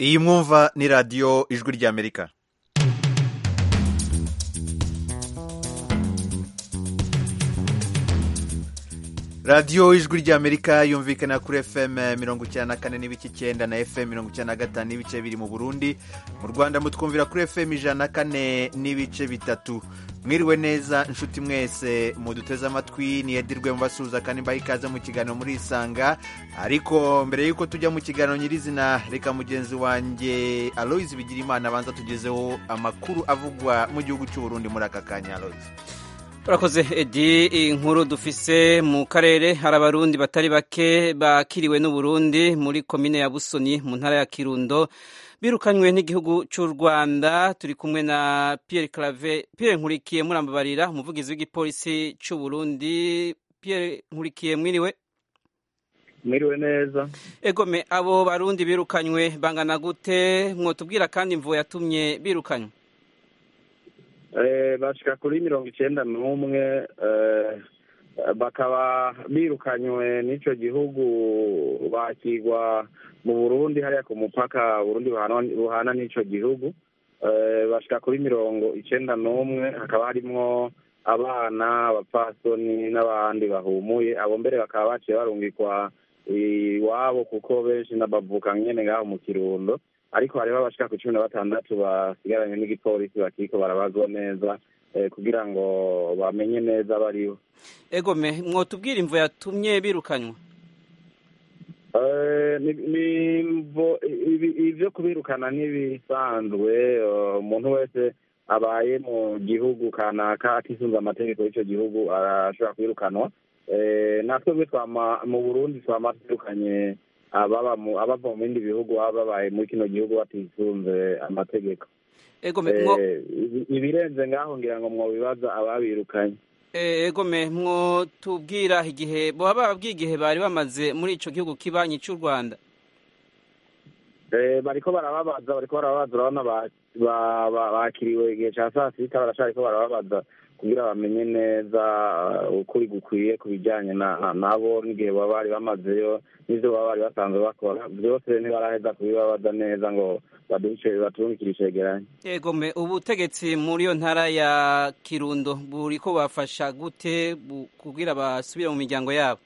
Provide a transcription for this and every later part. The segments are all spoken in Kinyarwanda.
iyi mwumva ni radiyo ijwi ry'amerika radiyo ijwi ry'amerika yumvikana kuri fm mirongo icyenda na kane n'ibice icyenda na fm mirongo icyenda na gatanu n'ibice biri mu burundi mu rwanda mutwumvira kuri fm ijana na kane n'ibice bitatu mwiriwe neza inshuti mwese muduteze amatwi niyedirwe mubasuhuza kandi mbaha ikaze mu kiganiro muri isanga ariko mbere y'uko tujya mu kiganiro nyirizina reka mugenzi wanjye aloyizi bigira imana abanza tugezeho amakuru avugwa mu gihugu cy'uburundi muri aka kanya aloyizi urakoze edi inkuru dufise mu karere hari abarundi batari bake bakiriwe n'uburundi muri komine ya busoni mu ntara ya kirundo birukanywe n'igihugu cy'u rwanda turi kumwe na pierre clave pierre nkurikiye murambabarira umuvugizi w'igipolisi cy'u burundi pierre nkurikiye mwiriwe mwiriwe neza egome abo barundi birukanywe bangana gute mwotubwira kandi imvuwe yatumye birukanywe bashika kuri mirongo icyenda n'umwe bakaba birukanywe n'icyo gihugu bakigwa mu burundi hariya ku mupaka burundi buhana n'icyo gihugu bashika kuri mirongo icyenda n'umwe hakaba harimwo abana abapfasoni n'abandi bahumuye abo mbere bakaba baciye barungikwa iwabo kuko benshi n'abavuka nyine ngaho mu kirundo ariko hariho abashika ku cumi na batandatu basigaranye n'igipolisi bakiriko barabazwa neza kugira ngo bamenye neza bariho egome mwotubwira imvo yatumye birukanywa ibyo kubirukana ntibisanzwe umuntu wese abaye mu gihugu kanaka atisunze amategeko y'icyo gihugu arashobora kubirukanwa natwebwe mu burundi twama twirukanye ababa mu bindi bihugu baba babaye muri kino gihugu batisunze amategeko ibirenze ngaho ngira ngo mwobibaza ababirukanye egome mwotubwira igihe baba bababwiye igihe bari bamaze muri icyo gihugu kibanyi cy'u rwanda bariko barababaza bariko barababaza urabona bakiriwe igihe cya saa sita barashaka ko barababaza kugira bamenye neza ukuri gukwiye ku bijyanye nabo n'igihe baba bari bamazeyo n'ibyo baba bari basanzwe bakora byose ntibaraheza kubibabaza neza ngo batungikire icegeranyo yego mbe ubutegetsi muri iyo ntara ya kirundo buri ko bafasha gute kugira basubire mu miryango yabo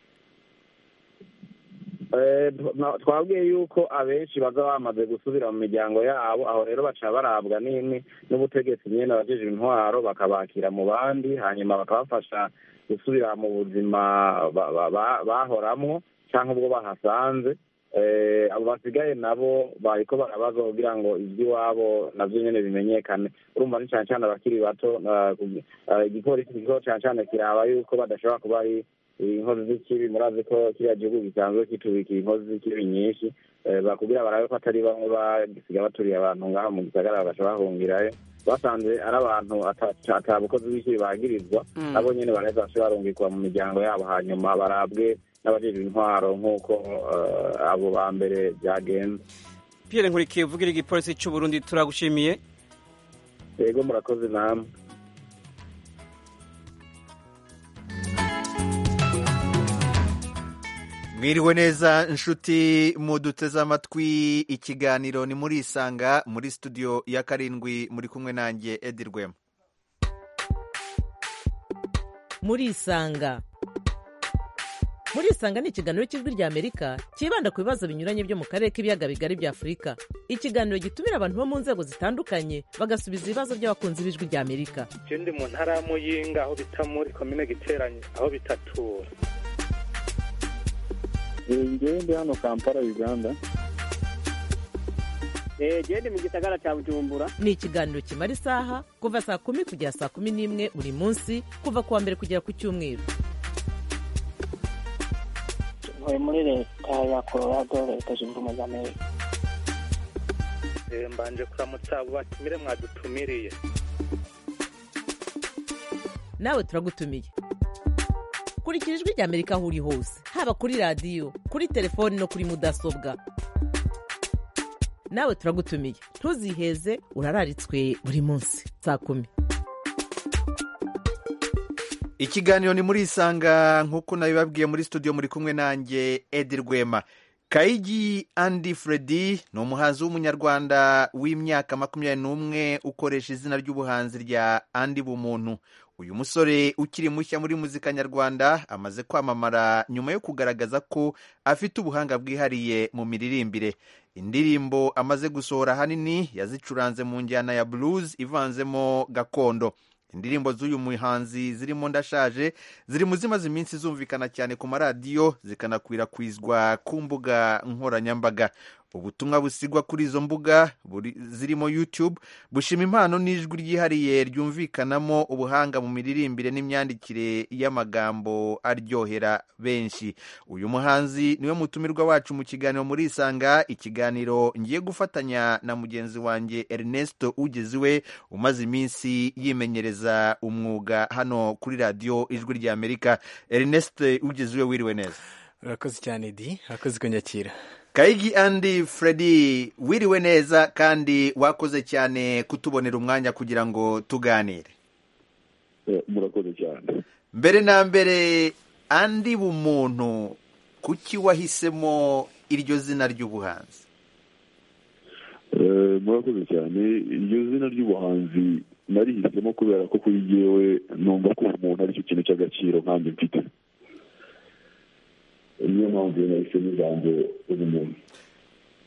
twabwiye yuko abenshi baza bamaze gusubira mu miryango yabo aho rero baca barabwa nini n'ubutegetsi nyine abagejeje intwaro bakabakira mu bandi hanyuma bakabafasha gusubira mu buzima bahoramwo cyangwa ubwo bahasanze abo basigaye nabo bariko barabaza kugira ngo iby'iwabo nabyo nyine bimenyekane urumva ni cyane cyane abakiri bato igipolisi kigo cyane cyane kiraba yuko badashobora kuba ari inkozi z'ikibi murazi ko kiriya gihugu gisanzwe kitubikira inkozi z'ikibi nyinshi bakubwira barabe ko atari bamwe basiga baturiye abantu ngaho mu gisagara bagasha bahungirayo basanze ari abantu atabukozi b'icyibi bagirizwa nabo nyine baraheza bashobora barungikwa mu miryango yabo hanyuma barabwe n'abajejwe intwaro nk'uko abo ba mbere byagenze pierre nkurikiye uvugira igipolisi cy'u burundi turagushimiye yego murakoze namwe mwiriwe neza inshuti muduteze amatwi ikiganiro ni muri isanga muri studio ya karindwi muri kumwe nanjye edi rwema muri isanga muri isanga ni ikiganiro cy'ijwi rya amerika cyibanda ku bibazo binyuranye byo mu karere k'ibiyaga bigari bya afurika ikiganiro gitumira abantu bo mu nzego zitandukanye bagasubiza ibibazo by'abakunzi b'ijwi rya amerika ikindi mu ntara ya muyinga aho bita muri komine giteranye aho bitatura ngende hano kampala uganda gende mu gisagara cya bujumbura ni ikiganiro kimara isaha kuva saa kumi kugera saa kumi n'imwe buri munsi kuva ku wa mbere kugera ku cyumweru ntuye muri leta ya colorado leta zunze ubumwe za amerika mbanje kuramutsa abo batumire mwadutumiriye nawe turagutumiye kurikira ijwi rya amerika aho uri hose haba kuri radiyo kuri telefoni no kuri mudasobwa nawe turagutumiye ntuziheze urararitswe buri munsi saa kumi ikiganiro ni muri isanga nk'uko nabibabwiye muri studio muri kumwe nanjye edi rwema kayigi andi Freddy ni umuhanzi w'umunyarwanda w'imyaka makumyabiri n'umwe ukoresha izina ry'ubuhanzi rya andi bumuntu uyu musore ukiri mushya muri muzika nyarwanda amaze kwamamara nyuma yo kugaragaza ko afite ubuhanga bwihariye mu miririmbire indirimbo amaze gusohora ahanini yazicuranze mu njyana ya blues ivanzemo gakondo indirimbo z'uyu muhanzi zirimo ndashaje ziri mu zimaze iminsi zumvikana cyane ku maradiyo zikanakwirakwizwa ku mbuga nkoranyambaga ubutumwa busigwa kuri izo mbuga buri- zirimo youtube bushima impano n'ijwi ryihariye ryumvikanamo ubuhanga mu miririmbire n'imyandikire y'amagambo aryohera benshi uyu muhanzi niwe mutumirwa wacu mu kiganiro muri isanga ikiganiro ngiye gufatanya na mugenzi wanjye ernesto ugeziwe umaze iminsi yimenyereza umwuga hano kuri radiyo ijwi rya amerika ernest ugeziwe wiriwe neza urakoze cyane di urakoze kunyakira kayigi andi Freddy wiriwe neza kandi wakoze cyane kutubonera umwanya kugira ngo tuganire Eh, murakoze cyane mbere na mbere andi bumuntu kuki wahisemo iryo zina ry'ubuhanzi Eh, murakoze cyane iryo zina ry'ubuhanzi narihisemo kubera ko kuri jyewe numva ko umuntu aricyo kintu cy'agaciro nkanjye mfite niyo mpamvu nahisemo ijambo ubumuntu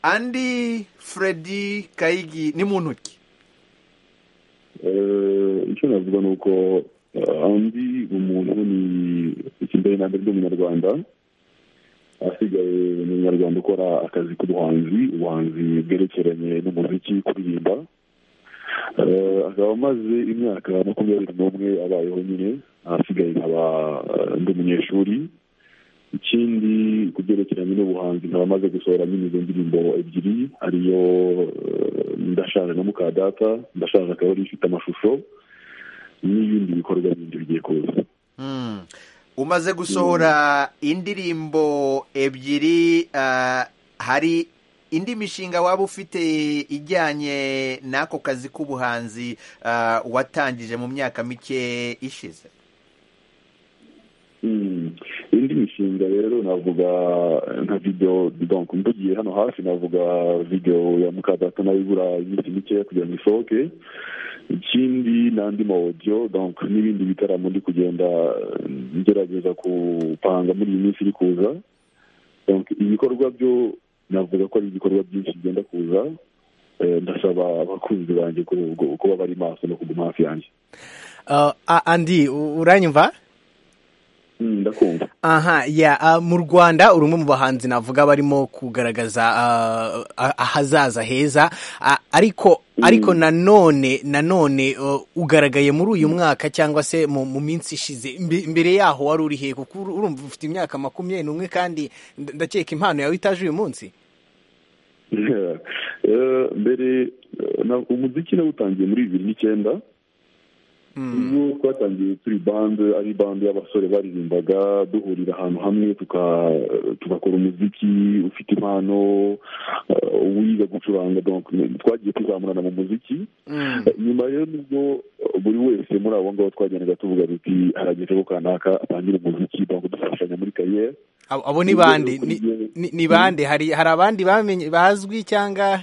andi Freddy kayigi ni muntu ki Eh, icyo navuga ni uko eh, andi umuntu ni ikindanye nande ry'umunyarwanda asigaye ni umunyarwanda ukora akazi k'ubuhanzi ubuhanzi bwerekeranye n'umuziki kuririmba Eh, akaba amaze imyaka makumyabiri n'umwe abayeho nyine ahasigaye nkaba eh, ndi umunyeshuri ikindi ku byerekeranye n'ubuhanzi nkaba amaze gusohora nyine izo ndirimbo ebyiri ariyo eh, ndashaje na mukadata ndashaje akaba ari ifite amashusho n'ibindi bikorwa bindi bigiye kuza Hmm. umaze gusohora indirimbo ebyiri ah, hari indi mishinga waba ufite ijyanye n'ako kazi k'ubuhanzi ah, watangije mu myaka mike ishize Mm. indi mishinga rero navuga nka video donc mvugiye hano hafi navuga video ya mukadata nayo ibura iminsi mikeya kugira ngo isohoke ikindi n'andi ma audio donc n'ibindi bitaramo ndi kugenda eh, ngerageza gupanga muri iyi minsi iri kuza donc ibikorwa byo navuga ko ari ibikorwa byinshi bigenda kuza Eh, ndasaba abakunzi banjye ku- ku- kuba bari maso no kuguma hafi yanjye Uh, a- andi u- uranyumva Mm, ndakumva aha ya ah, mu rwanda uri umwe mu bahanzi navuga barimo kugaragaza ah, ah, ahazaza heza Ah, ariko ariko nanone nanone uh, ugaragaye muri uyu mwaka cyangwa se mu mu minsi ishize Mbe- mbere yaho wari uri hehe kuko uru- urumva ufite imyaka makumyabiri n'umwe kandi nda- ndakeka impano yawe itaje uyu munsi Eh, mbere eh, na- umuziki nawutangiye muri bibiri n'icyenda ubwo twatangiye turi bande ari bande y'abasore baririmbaga duhurira ahantu hamwe tuka- tugakora umuziki ufite impano eh, uwiga gucuranga donc twagiye tuzamurana mu muziki Eh, nyuma rero nibwo eh, buri wese muri abo ngabo twagendaga tuvuga duti harageze ko kanaka atangire umuziki donc dufashanya muri kariyeri Abo abo ni bande ni, ni, ni bande hari hari abandi bamenye bazwi cyangwa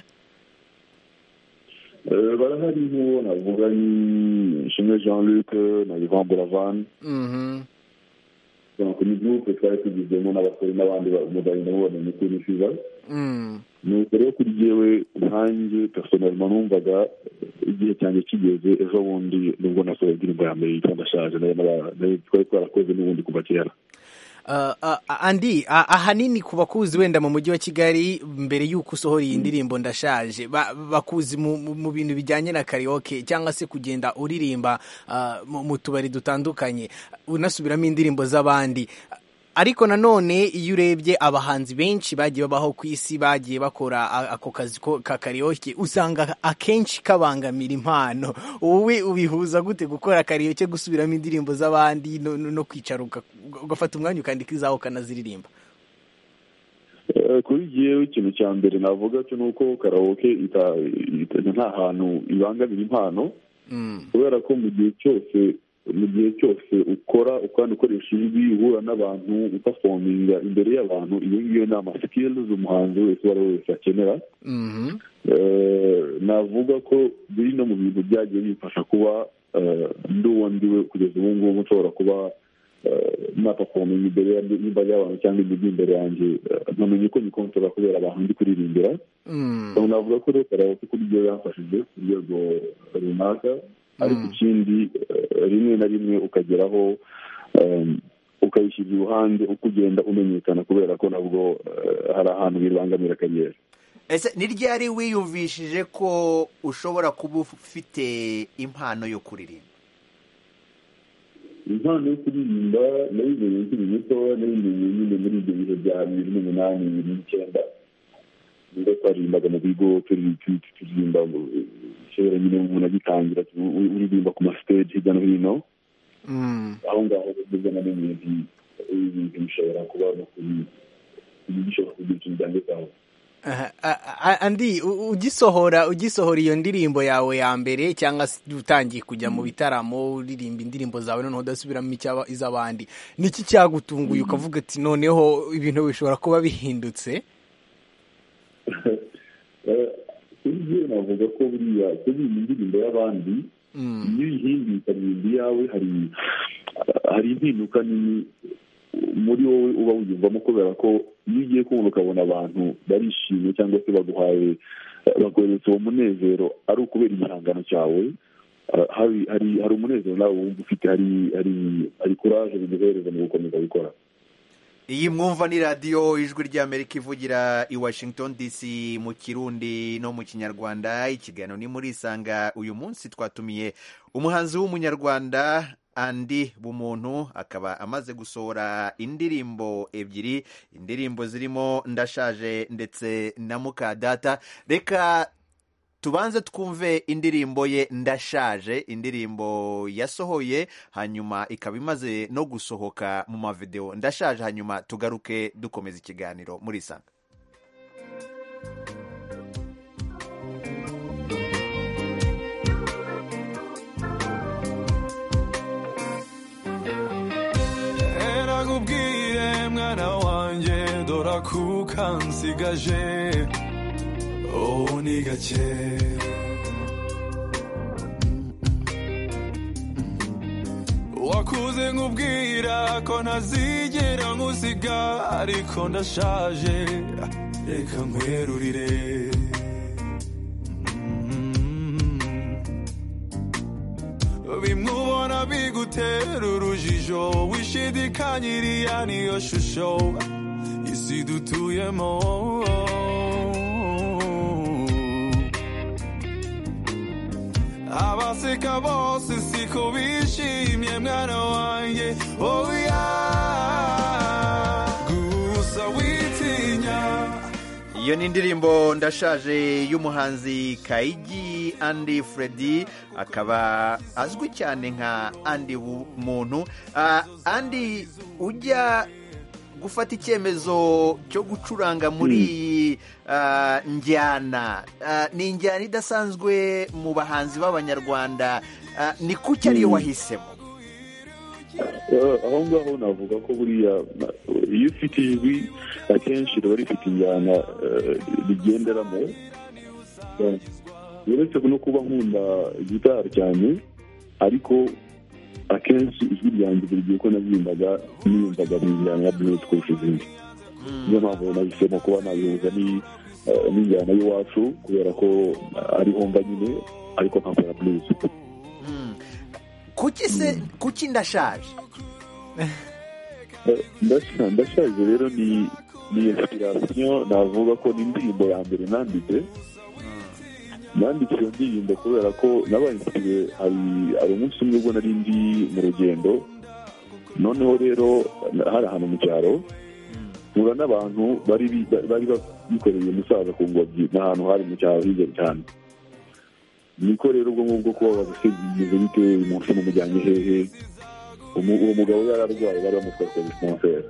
Eh, barahari nk'uwo navuga ni shimwe jean luc na ivan buravan Mhm. donc ni groupe twari tugizemo n'abasore n'abandi bamugari ndamubona ni kuri fiva Mm. nuko rero kuri jyewe nkanjye personelma numvaga igihe cyanjye kigeze ejo bundi nubwo nasohoye indirimbo ya mbere yitwa ndashaje nayo naba- nayo twari twarakoze n'ubundi kuva kera Uh, uh, andi uh, ahanini ku bakuzi wenda mu mujyi wa kigali mbere y'uko usohora iyi ndirimbo ndashaje ba, bakuzi mu, mu, mu bintu bijyanye na karaoke cyangwa se kugenda uririmba uh, mu, mu tubari dutandukanye unasubiramo indirimbo z'abandi ariko nanone iyo urebye abahanzi benshi bagiye babaho ku isi bagiye bakora a- ako kazi ko- ka karaoke usanga akenshi kabangamira impano wowe ubihuza gute gukora karaoke gusubiramo indirimbo z'abandi no, no, no kwicara uga- ugafata umwanya ukandika izawe ukanaziririmba Eh, kuri jyewe ikintu cya mbere navuga cyo ni uko karawoke ita- ita- nta hantu ibangamira impano kubera ko mu gihe cyose mu gihe cyose ukora kandi ukoresha ijwi uhura n'abantu upafominga imbere y'abantu iyo ngiyo ni amasikilizi umuhanzi wese uwo ari we wese akenera navuga ko biri no mu bintu byagiye bimfasha kuba ndi uwo ndiwe kugeza ubu ngubu nshobora kuba napafominga imbere y'imbaga y'abantu cyangwa imijyi imbere yanjye namenye ko nikontora kubera abantu ndi kuririmbira navuga ko rero karaoke kuri byo yamfashije ku rwego runaka ariko ikindi rimwe na rimwe ukageraho ukayishyira iruhande uko ugenda umenyekana kubera ko nabwo hari ahantu bibangamira akagera ese ni ryari wiyumvishije ko ushobora kuba ufite impano yo kuririmba impano yo kuririmba nayimenye nkiri mutoya nayimenye nyine muri ibyo bihe bya bibiri n'umunani bibiri n'icyenda niba twaririmbaga mu bigo turirimba kera nyine umuntu agitangira uririmba ku masiteji hirya no hino aho ngaho nibwo namenye nti ibintu bishobora kuba no kuri bishobora kugira ikintu cyanditseho andi ugisohora ugisohora iyo ndirimbo yawe ya mbere cyangwa se utangiye kujya mu bitaramo uririmba indirimbo zawe noneho udasubiramo iz'abandi niki cyagutunguye ukavuga ati noneho ibintu bishobora kuba bihindutse ibyo navuga ko buriya kuririmba indirimbo y'abandi iyo uyihinduye ukaririmba iyawe hari hari impinduka nini muri wowe uba wiyumvamo kubera ko iyo ugiye kumva ukabona abantu barishimye cyangwa se baguhaye baguhereza uwo munezero ari ukubera igihangano cyawe hari hari umunezero nawe wumva ufite hari hari kuraje biguhereza mu gukomeza gukora iyi mwumva ni radiyo ijwi ry'amerika ivugira i washington dc mu kirundi no mu kinyarwanda ikiganiro ni muri isanga uyu munsi twatumiye umuhanzi w'umunyarwanda andi bumuntu akaba amaze gusohora indirimbo ebyiri indirimbo zirimo ndashaje ndetse na mukadata reka tubanze twumve indirimbo ye ndashaje indirimbo yasohoye hanyuma ikaba imaze no gusohoka mu mavidewo ndashaje hanyuma tugaruke dukomeza ikiganiro muri isanga mwana wanjye dora kuka nsigaje ubu ni gake wakuze nk'ubwira ko ntazigera nkusiga ariko ndashaje reka nkwerurire bimwe ubona bigutera urujijo wishidikanyiriya niyo shusho isi dutuyemo abaseka bose siko bishimye mwana wanjye oya gusa witinya iyo ni indirimbo ndashaje y'umuhanzi kayigi andi furedi akaba azwi cyane nka andi muntu andi ujya gufata icyemezo cyo gucuranga muri iyi njyana ni injyana idasanzwe mu bahanzi b'abanyarwanda ni kuki ariyo wahisemo aho ngaho navuga ko buriya iyo ufite ijwi akenshi riba rifite injyana rigenderamo uretse no kuba nkunda gitari cyane ariko akenshi ijwi ryanjye buri gihe ko nabyimbaga niyumvaga mu njyana ya buruse kurusha izindi niyo mpamvu nahisemo kuba nabihuza n'injyana y'iwacu kubera ko ariho mva nyine ariko nkakora buruse kuki se kuki ndashaje ndashaje rero ni ni inspirasiyo navuga ko ni indirimbo ya mbere nanditse nanditse iyo ndirimbo kubera ko nabaye insipire hari umunsi umwe ubwo nari ndi mu rugendo noneho rero hari ahantu mu cyaro mpura n'abantu bari bikoreye umusaza ku ngobyi ni ahantu hari mu cyaro hirya cyane niko rero ubwo ngubwo kuba bagusingiriza bitewe umuntu umujyanye hehe uwo mugabo yari arwaye bari bamutwaye kwa disponseri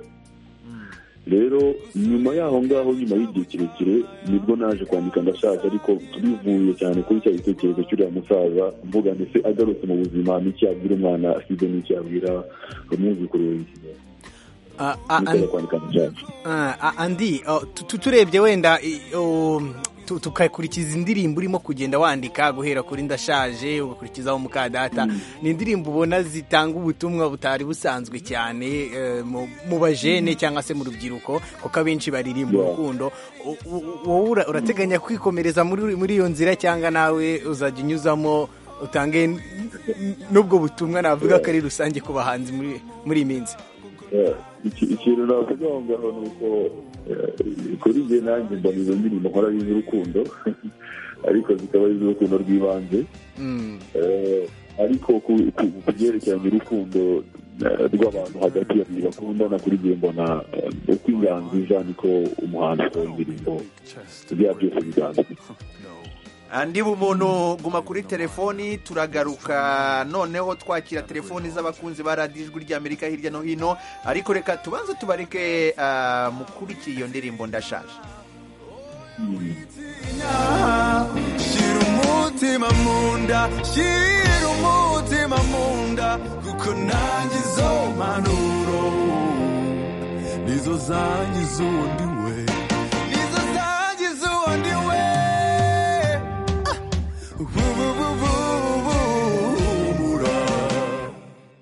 rero nyuma y'aho ngaho nyuma y'igihe kirekire nibwo naje kwandika ndashaje ariko bivuye cyane kuri cya gitekerezo cy'uriya musaza mvuga ndetse agarutse mu buzima n'icyo yabwira umwana asize n'icyo yabwira umwuzukuru we andi turebye wenda tukakurikiza indirimbo urimo kugenda wandika guhera kuri ndashaje ugakurikizaho mukadata ni indirimbo ubona zitanga ubutumwa butari busanzwe cyane mu bajene cyangwa se mu rubyiruko kuko abenshi baririmba urukundo wowe urateganya kwikomereza muri iyo nzira cyangwa nawe uzajya unyuzamo utange n'ubwo butumwa navuga ko ari rusange ku bahanzi muri iyi minsi ikintu navuga aho ngaho ni uko kuri jye nanjye mbona izo ndirimbo nkora ari iz'urukundo ariko zikaba ari iz'urukundo rw'ibanze ariko ku byerekeranye urukundo rw'abantu hagati ya babiri bakundana kuri jye mbona uko inganzo ija niko umuhanzi akora indirimbo ibyaha byose biganza andi bumuntu guma kuri telefoni turagaruka noneho twakira telefoni z'abakunzi ba radiyo ijwi ry'amerika hirya no hino ariko reka tubanze tubareke mukurikiye iyo ndirimbo ndashaje shyira umutima mu nda shyira umutima mu nda kuko nanjye izo mpanuro nizo zangiza uwundi we nizo zangiza uwundi we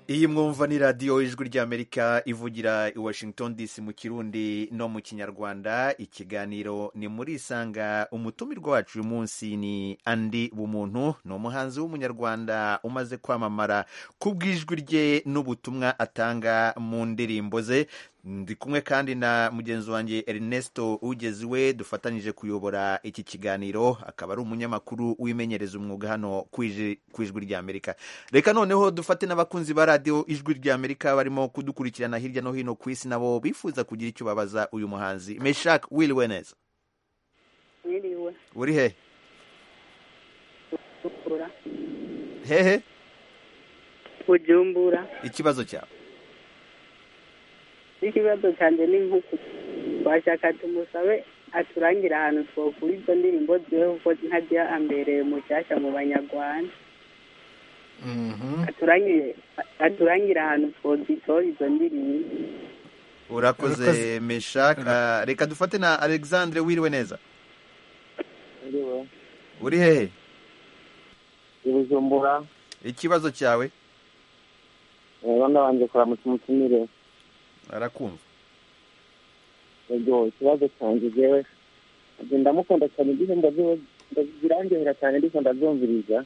iyi mwumva ni radiyo ijwi ry'amerika ivugira i washington dc mu kirundi no mu kinyarwanda ikiganiro ni muri isanga umutumirwa wacu uyu munsi ni andi bumuntu ni umuhanzi w'umunyarwanda umaze kwamamara ku bw'ijwi rye n'ubutumwa atanga mu ndirimbo ze ndi kumwe kandi na mugenzi wanjye Ernesto ugeziwe dufatanyije kuyobora iki kiganiro akaba ari umunyamakuru wimenyereza umwuga hano ku ijwi ry'amerika reka noneho dufate n'abakunzi ba radiyo ijwi ry'amerika barimo kudukurikirana hirya no hino ku isi nabo bifuza kugira icyo babaza uyu muhanzi meshak wiriwe neza wiriwe uri he hehe bujumbura ikibazo cyawe n'ikibazo cyanjye ni nk'uku washaka tumusabe aturangire ahantu twakura izo ndirimbo ziwe kuko ntajya ambereye mushyashya mu banyarwanda aturangire ahantu twazitora izo ndirimbo urakoze meshaka reka dufate na alexandre wiriwe neza uri hehe ibijumbura ikibazo cyawe urabona banjye kuramutse umutumire arakumva ubwo ikibazo cyanjye njyewe ndamukunda cyane igihembo birangirira cyane ariko ndabyumviriza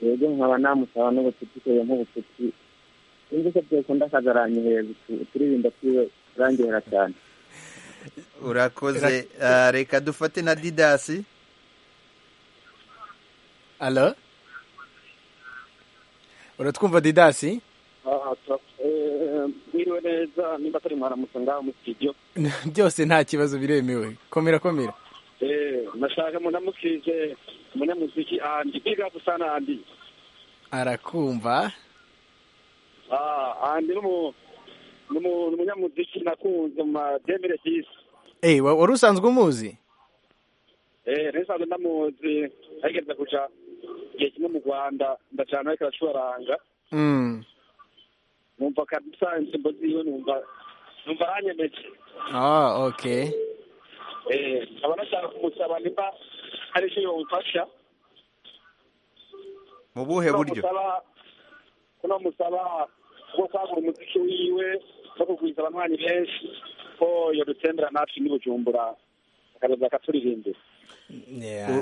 rero nkaba namusaba n'ubucuti kubera nk'ubucuti sinzi ko byakunda akazaranyihera turirinda twiwe turangirira cyane urakoze reka dufate na didasi alo uratwumva didasi mwiriwe neza nimba atari mwaramutse ngaho mu studio byose nta kibazo biremewe komera komera nashaka munamusize munyamuziki andi biga gusana andi arakumva andi ni umunyamuziki nakunze mu mademire disi eee wari usanzwe umuzi eee ntisanzwe ndamuzi ntagerageza kuja igihe kimwe mu rwanda ndacana ariko aracuranga numva kabisa indirimbo ziwe numva numva aranyemeje ah okay eh nkaba nashaka kumusaba niba hari icyo yomfasha mu buhe buryo ko namusaba bwo kwagura umuziki wiwe no kugwiza abanywanyi benshi ko yadutembera natwe n'ibujumbura akazaza akaturirimbira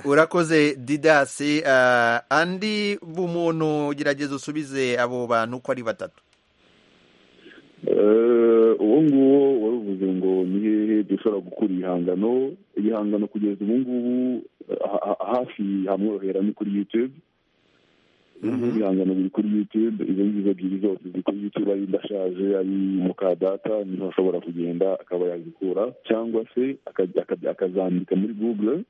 urakoze didasi andi bumuntu gerageza usubize abo bantu uko ari batatu uwo nguwo waruvuze ngo ni hehe dushobora gukura ibihangano igihangano kugeza ubu ngubu hafi hamworohera ni kuri yutube ibihangano biri kuri yutube izo ngizo ebyiri zose ziri kuri yutube ari ndashaje ari mukadata niho ashobora kugenda akaba yazikura cyangwa se akazandika muri google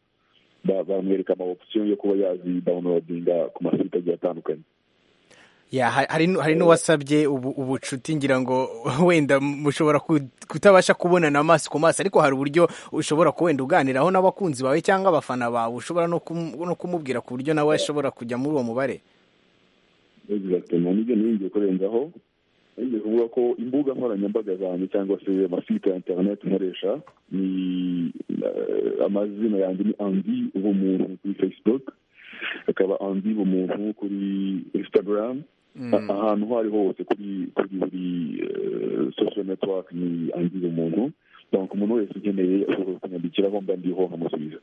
bamwereka ama opsiyo yo kuba yazidawunodinga ku masite agiye atandukanye ya ha- hari nu- hari n'uwasabye ubu- ubucuti ngira ngo wenda mushobora ku- kutabasha kubonana amaso ku maso ariko hari uburyo ushobora ku- wenda uganiraho n'abakunzi bawe cyangwa abafana bawe ushobora no kum- no kumubwira ku buryo nawe ashobora kujya muri uwo mubare egisagitema nibyo niyongeye kurenzaho nongeye kuvuga ko imbuga nkoranyambaga zanjye cyangwa se amasite ya interineti nkoresha ni eh, amazina yanjye ni andi ubumuntu kuri facebook akaba andi ubumuntu kuri instagram Mm. ahantu aho ari hose kuri kuri buri social network ni andi ubumuntu donc umuntu wese ukeneye ashobora kunyandikiraho mba ndiho nkamusubiza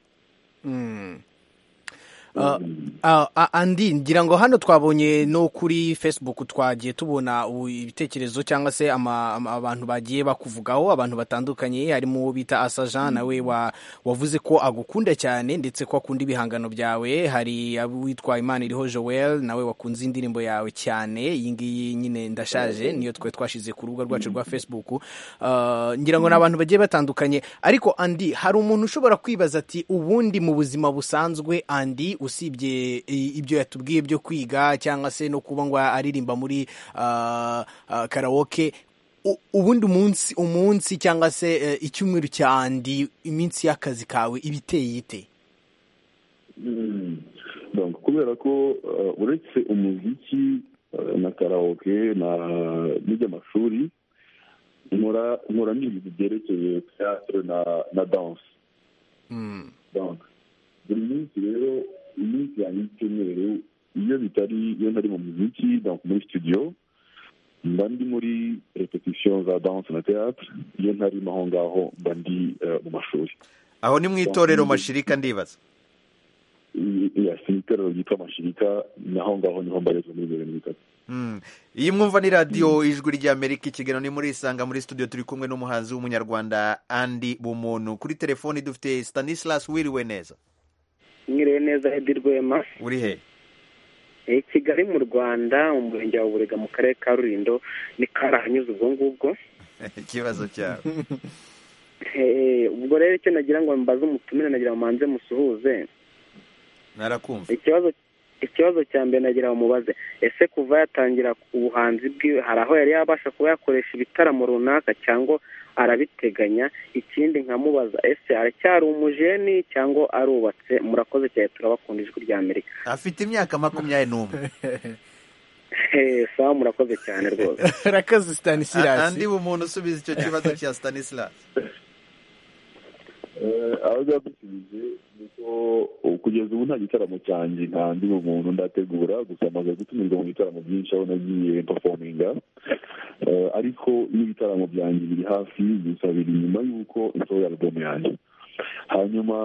Mm. Uh, uh, uh, andi ngira ngo hano twabonye no kuri facebook twagiye tubona ubu ibitekerezo cyangwa se ama- ama- abantu bagiye bakuvugaho abantu batandukanye harimo uwo bita asajan nawe wa- wavuze ko agukunda cyane ndetse ko akunda ibihangano byawe hari witwa imana iriho joel nawe wakunze indirimbo yawe cyane iyi ngiyi nyine ndashaje niyo twe twashize ku rubuga rwacu rwa facebook Uh, ngira ngo ni abantu bagiye batandukanye ariko andi hari umuntu ushobora kwibaza ati ubundi mu buzima busanzwe andi usibye i- ibyo yatubwiye byo kwiga cyangwa se no kuba ngo aririmba muri uh, uh, karawoke u- ubundi umunsi umunsi cyangwa se eh, icyumweru cya andi iminsi y'akazi kawe iba iteye ite donc kubera ko eh, uretse umuziki eh, na karaoke na n'iby'amashuri nkora nkora n'ibintu byerekeye teatre na na danse donc buri minsi rero iminsi yanjye y'icyumweru iyo bitari iyo ntari mu muziki donc muri studio mba ndi muri repetition za danse na teatre iyo ntarimo aho ngaho mba ndi eh, mu mashuri aho ni mu itorero mashirika ndibaza ya itorero ryitwa amashirika naho ngaho niho mbarizwa muri bibiri na bitatu Mm. iyi mwumva ni radiyo ijwi ry'amerika ikiganiro ni muri isanga muri studio turi kumwe n'umuhanzi w'umunyarwanda andi bumuntu kuri telefoni dufite stanislas wiriwe neza mwiriwe neza edi rwema uri he Eh, kigali mu rwanda mu murenge wa burega mu karere ka rurindo ni karahanyuze ubwo ngubwo ikibazo cyawe Eh, ubwo rero icyo nagira ngo mbaze umutumire nagira ngo manze musuhuze narakumva ikibazo ikibazo cya mbere nagira ngo mubaze ese kuva yatangira ubuhanzi bwiwe hari aho yari yabasha kuba yakoresha ibitaramo runaka cyangwa arabiteganya ikindi nkamubaza ese aracyari umujeni cyangwa arubatse murakoze cyane turabakunda ijwi rya amerika afite imyaka makumyabiri n'umwe sawa murakoze cyane rwose rakazi stanislas andi bumuntu usubiza icyo kibazo cya stanislas Eh, aho byadusubije ni uko ubu kugeza ubu nta gitaramo cyanjye nta ndi umuntu ndategura gusa amaze gutumirwa mu bitaramo byinshi aho nagiye performinga Eh, ariko n'ibitaramo byanjye biri hafi gusa biri nyuma y'uko insoho ya album yanjye hanyuma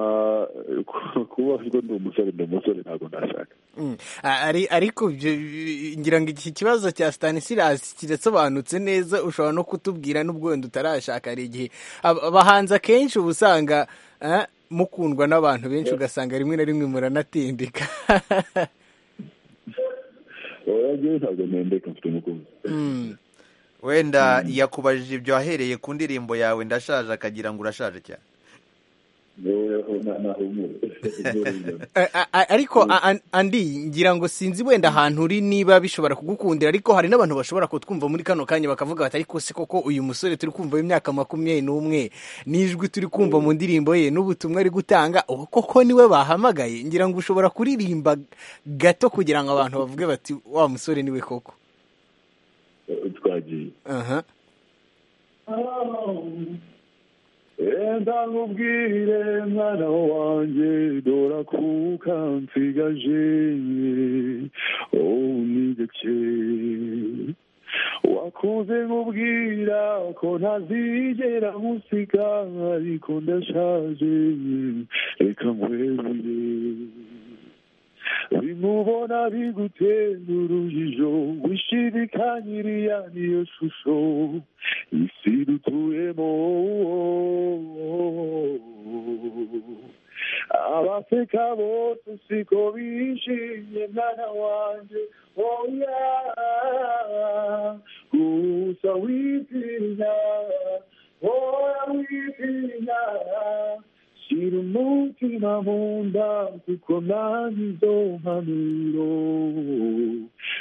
eh, ku- kuba ariko ndi umusore ndi umusore ntabwo nashaka Mm. A- ari ariko ibyo- ngira ngo iki kibazo cya Stanislas kirasobanutse neza ushobora no kutubwira n'ubwo wenda utarashaka hari igihe ab- abahanzi akenshi uba usanga eh, mukundwa n'abantu benshi ugasanga rimwe na rimwe muranatindika oya njyewe ntabwo ntendeka mfite umukunzi wenda yakubajije ibyo ahereye ku ndirimbo yawe ndashaje akagira ngo urashaje cyane yewe na- nahumure Nahumure. A- a- a- ariko a- an- andi ngira ngo sinzi wenda ahantu uri niba bishobora kugukundira ariko hari n'abantu bashobora kutwumva muri kano kanya bakavuga bati ariko se koko uyu musore turi kumva w'imyaka makumyabiri n'umwe n'ijwi turi kumva mu ndirimbo ye n'ubutumwa ari gutanga ubu koko niwe bahamagaye ngira ngo ushobora kuririmba gato kugira ngo abantu bavuge bati wa musore niwe koko Eh, twagiye aha Enda nkubwire mwana wanjye dora kuka nsigaje untegeke wakunze nkubwira ko ntazigera nkusiga ariko ndashaje reka nkwerure bimubona bigutera urujijo wishidikanyiriya niyo shusho isi dutuyemo abaseka bose siko bishimye mwana wanjye oya gusa witinya oya witinya shyira umutima mu nda kuko nanjye izo mpanuro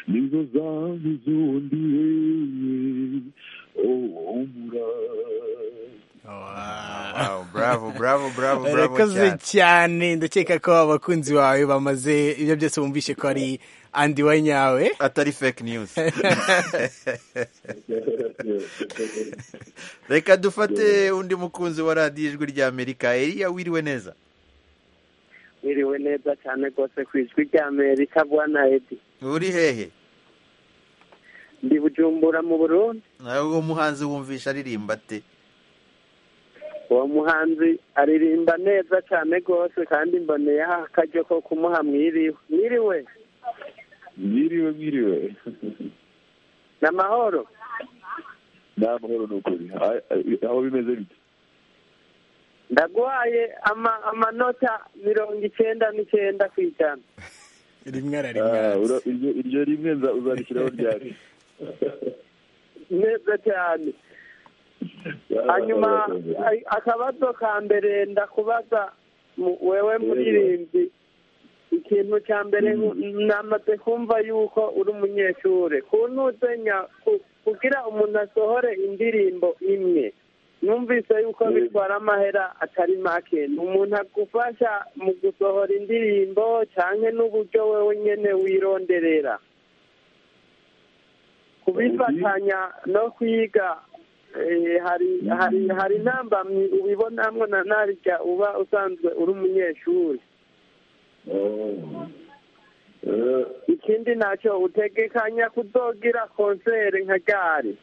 nizo zamuzundiye Wow, bravo bravo bravo bravo urakoze cyane cyane ndakeka ko abakunzi bawe bamaze ibyo byose bumvishe ko ari andi wa nyawe atari fake news reka dufate undi mukunzi wa radiyo ijwi ry'amerika eriya wiriwe neza wiriwe neza cyane rwose ku ijwi rya amerika bwana edi uri hehe ndi bujumbura mu burundi nawe uwo muhanzi wumvisha aririmba ate uwo muhanzi aririmba neza cyane rwose kandi mboneyeho akaryo ko kumuha mwiriwe mwiriwe mwiriwe mwiriwe ni amahoro ni amahoro ni ukuri Ah, ah, aho bimeze bite ndagwaye ama- amanota mirongo icyenda n'icyenda ku ijana rimwe Ah, ura- iryo- iryo rimwe nza- uzashyiraho ryari neza cyane hanyuma a- akabazo ka mbere ndakubaza mu- wewe muririmbyi ikintu cya mbere nku- namaze kumva yuko uri umunyeshuri kuntuze nya- ku- kugira umuntu asohore indirimbo imwe numvise yuko bitwara amahera atari make umuntu agufasha mu gusohora indirimbo cyane n'uburyo wewe nyene wironderera kubifatanya no kwiga eh, hari hari hari intambamyi ubibonamwo na narya uba usanzwe uri umunyeshuri ikindi ntacyo utegekanya kuzogira konsere nka gari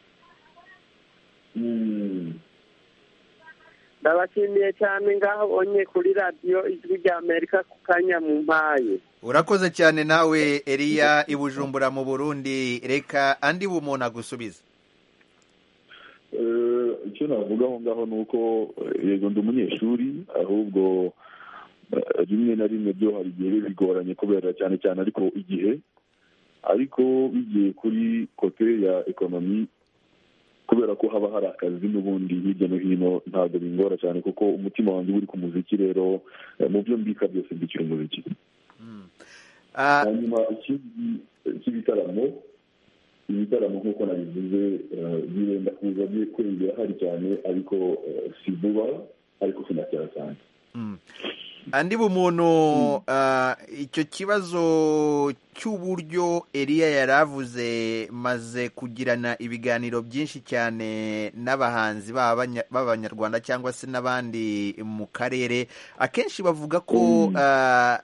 ndabashimiye cyane ngaho onye kuri radiyo ijwi rya amerika ku kanya mu mpaye urakoze cyane nawe eriya i bujumbura mu burundi reka andi bumuntu agusubiza Eh, icyo navuga aho ngaho ni uko eh, yego ndi umunyeshuri ahubwo eh, rimwe na rimwe byo hari igihe biba bigoranye kubera cyane cyane ariko igihe ariko bigiye kuri kote ya ekonomi kubera ko haba hari akazi n'ubundi hirya no hino ntabwo bingora cyane kuko umutima wanjye uba uri ku muziki rero eh, mu byo mbika byose mbikira umuziki hanyuma ikindi cy'ibitaramo ibitaramo nk'uko nabivuze eh, birenda kuza bye kwiyongera hari cyane ariko eh, si vuba ariko sinacyara cyane andi bumuntu ah, icyo kibazo cy'uburyo eriya yari avuze maze kugirana ibiganiro byinshi cyane n'abahanzi b'abanya- b'abanyarwanda cyangwa se n'abandi mu karere akenshi bavuga ko ah,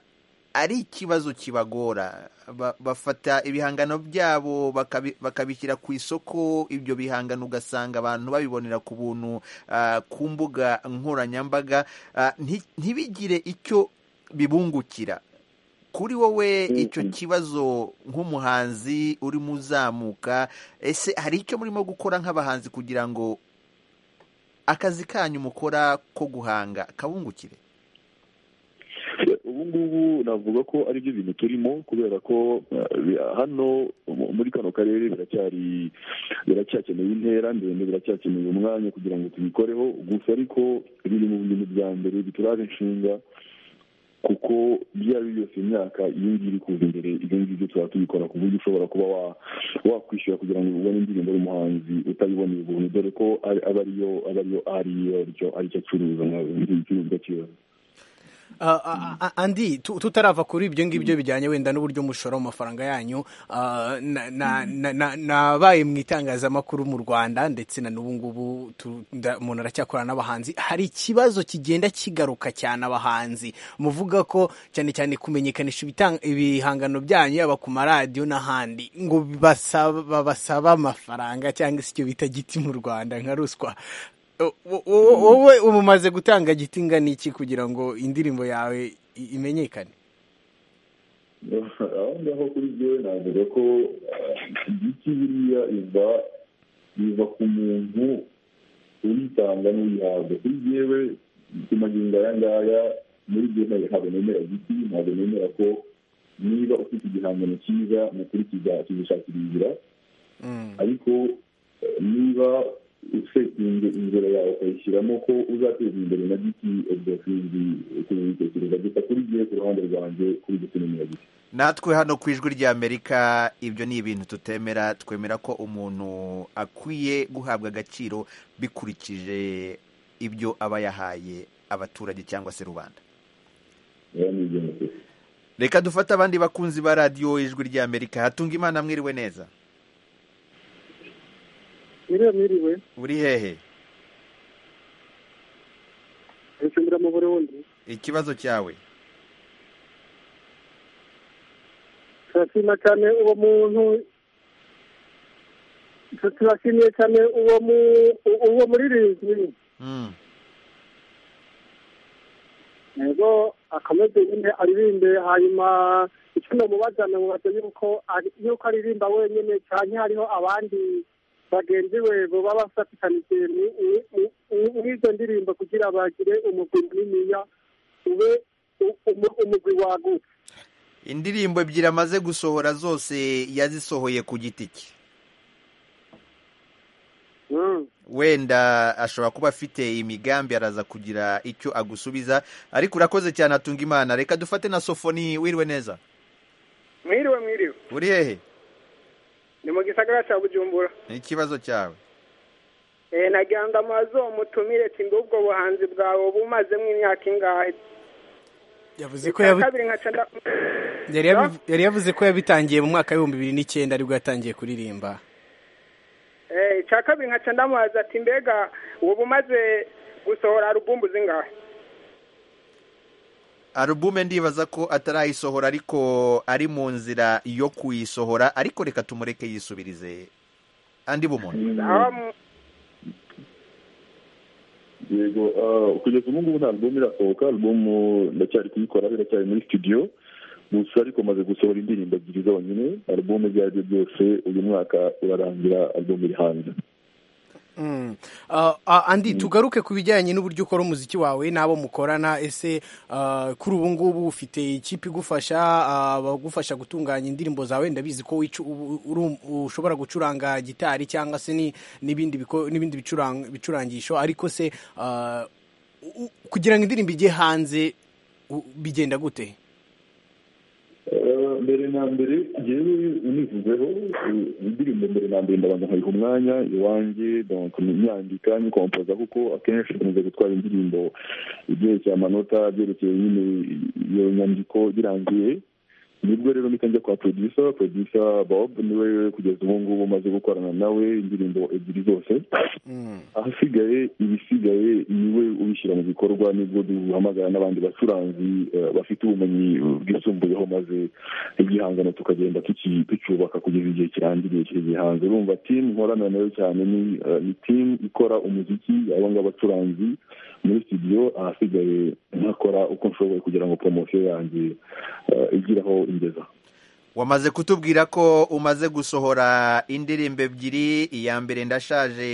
ari ikibazo kibagora Ba- bafata ibihangano byabo bakabi- bakabishyira ku isoko ibyo bihangano ugasanga abantu babibonera ku buntu ah, ku mbuga nkoranyambaga Ah, nti- ntibigire icyo bibungukira kuri wowe icyo kibazo nk'umuhanzi urimo uzamuka ese hari icyo murimo gukora nk'abahanzi kugira ngo akazi kanyu mukora ko guhanga kabungukire ubu ngubu navuga ko ari byo bintu turimo kubera ko eh, bi- hano mu- muri kano karere biracyari biracyakeneye intera ndende biracyakeneye umwanya kugira ngo tubikoreho gusa ariko biri mu bintu bya mbere bituraje inshinga kuko ibyo ari byo byose imyaka iyo ngiyo iri kuza imbere ibyo ngibyo tuba tubikora ku buryo ushobora kuba wa- wakwishyura kugira ngo ubone indirimbo y'umuhanzi utayiboneye ubuntu dore ko ari- aba ariyo aba ariyo ariyo aricyo acuruza nk'ibicuruzwa cyose Ah, ah, ah, andi tu- tutarava kuri ibyo ngibyo bijyanye wenda n'uburyo mushora mu mafaranga yanyu ah, na- na- na- na- nabaye mu itangazamakuru mu rwanda ndetse na n'ubu ngubu tu- nda- umuntu aracyakorana n'abahanzi hari ikibazo kigenda kigaruka cyane abahanzi muvuga ko cyane cyane kumenyekanisha ibitang- ibihangano byanyu yaba ku maradiyo n'ahandi ngo basaba babasaba amafaranga cyangwa se icyo bita giti mu rwanda nka ruswa O- o- o- wowe umumaze gutanga giti ingana iki kugira ngo indirimbo yawe i- imenyekane aho ngaho kuri byewe navuga ko eh, igiti biriya iva biva ku muntu uyitanga n'uyihabwa kuri byewe kumagingo aya ngaya muri byo ntabwo ntabwo nemera igiti ntabwo nemera ko niba ufite igihangano cyiza mu kuri kizashakira inzira ariko eh, niba setingi inzira yawe ukayishyiramo ko uzateza imbere na giti ubwo sinzi ukuntu ubitekereza gusa kuri gihe ku ruhande rwanjye kuri giti n'umuragiti natwe hano ku ijwi ry'amerika ibyo ni ibintu tutemera twemera ko umuntu akwiye guhabwa agaciro bikurikije ibyo aba yahaye abaturage cyangwa se rubanda reka dufate abandi bakunzi ba radiyo ijwi ry'amerika hatunga imana mwiriwe neza miriwe miriwe uri hehe nshimira mu burundi ikibazo cyawe turashima cyane uwo muntu turashimiye cyane uwo mu uwo muririmbyi ego akomeze nyine aririmbe hanyuma icyo namubaza namubaza yuko yuko aririmba wenyine cyane hariho abandi bagenzi we baba bafatikaniye n'izo ndirimbo kugira bagire umugwi muniniya ube umugwi wagutse indirimbo ebyiri amaze gusohora zose yazisohoye ku giti cye wenda ashobora kuba afite imigambi araza kugira icyo agusubiza ariko urakoze cyane atunga imana reka dufate na sofoni wiriwe neza mwiriwe mwiriwe uri hehe ni mu gisagara cya bujumbura ni ikibazo cyawe nagira amazu umutumire timba ubwo buhanzi bwawe bumazemo imyaka ingahe yavuze ko yabi- yari yabi- yari yavuze ko yabitangiye mu mwaka w'ibihumbi bibiri n'icyenda aribwo yatangiye kuririmba icya kabiri nkaca ndamubaza ati mbega ubu umaze gusohora arubumu zingahe alubume ndibaza ko atarayisohora ariko ari mu nzira yo kuyisohora ariko reka tumureke yisubirize andi bumuntu aho yego ah, kugeza ubu ngubu nta alubumu irasohoka alubumu ndacyari kuyikora biracyari muri studio gusa ariko maze gusohora indirimbo ebyiri zonyine alubumu ibyo ari byo byose uyu mwaka urarangira alubumu iri hanze Mm. Ah, ah, andi tugaruke ku bijyanye n'uburyo ukora umuziki wawe n'abo mukorana ese ah, kuri ubu ngubu ufite ikipe igufasha ah, abagufasha gutunganya indirimbo zawe ndabizi ko wicu- u- uri- ushobora gucuranga gitari cyangwa se ni- n'ibindi biko- n'ibindi bicurang- bicurangisho ariko se ah, u- u- kugira ngo indirimbo ijye hanze u- bigenda gute Eh, mbere na mbere yewe univuzeho eh, indirimbo mbere na mbere ndabanza nkayiha umwanya iwanjye donc nyandika nyikompoza kuko akenshi nkunze gutwara indirimbo ibyerekeye amanota byerekeye nyine iyo nyandiko birangiye nibwo rero mpita njya kwa producer producer bob niwe kugeza ubu ngubu umaze gukorana nawe indirimbo ebyiri zose ahasigaye ibisigaye niwe ubishyira mu bikorwa nibwo duhamagara n'abandi bacuranzi eh, bafite ubumenyi bwisumbuyeho maze igihangano tukagenda tuki- tucyubaka kugeza igihe kirangiriye kiri hanze urumva timu nkorana nayo cyane ni eh, ni timu ikora umuziki abo ngabo bacuranzi muri studio ahasigaye nkakora uko nshoboye kugira ngo poromosiyo yanjye eh, igire aho ingeza wamaze kutubwira ko umaze gusohora indirimbo ebyiri iya mbere ndashaje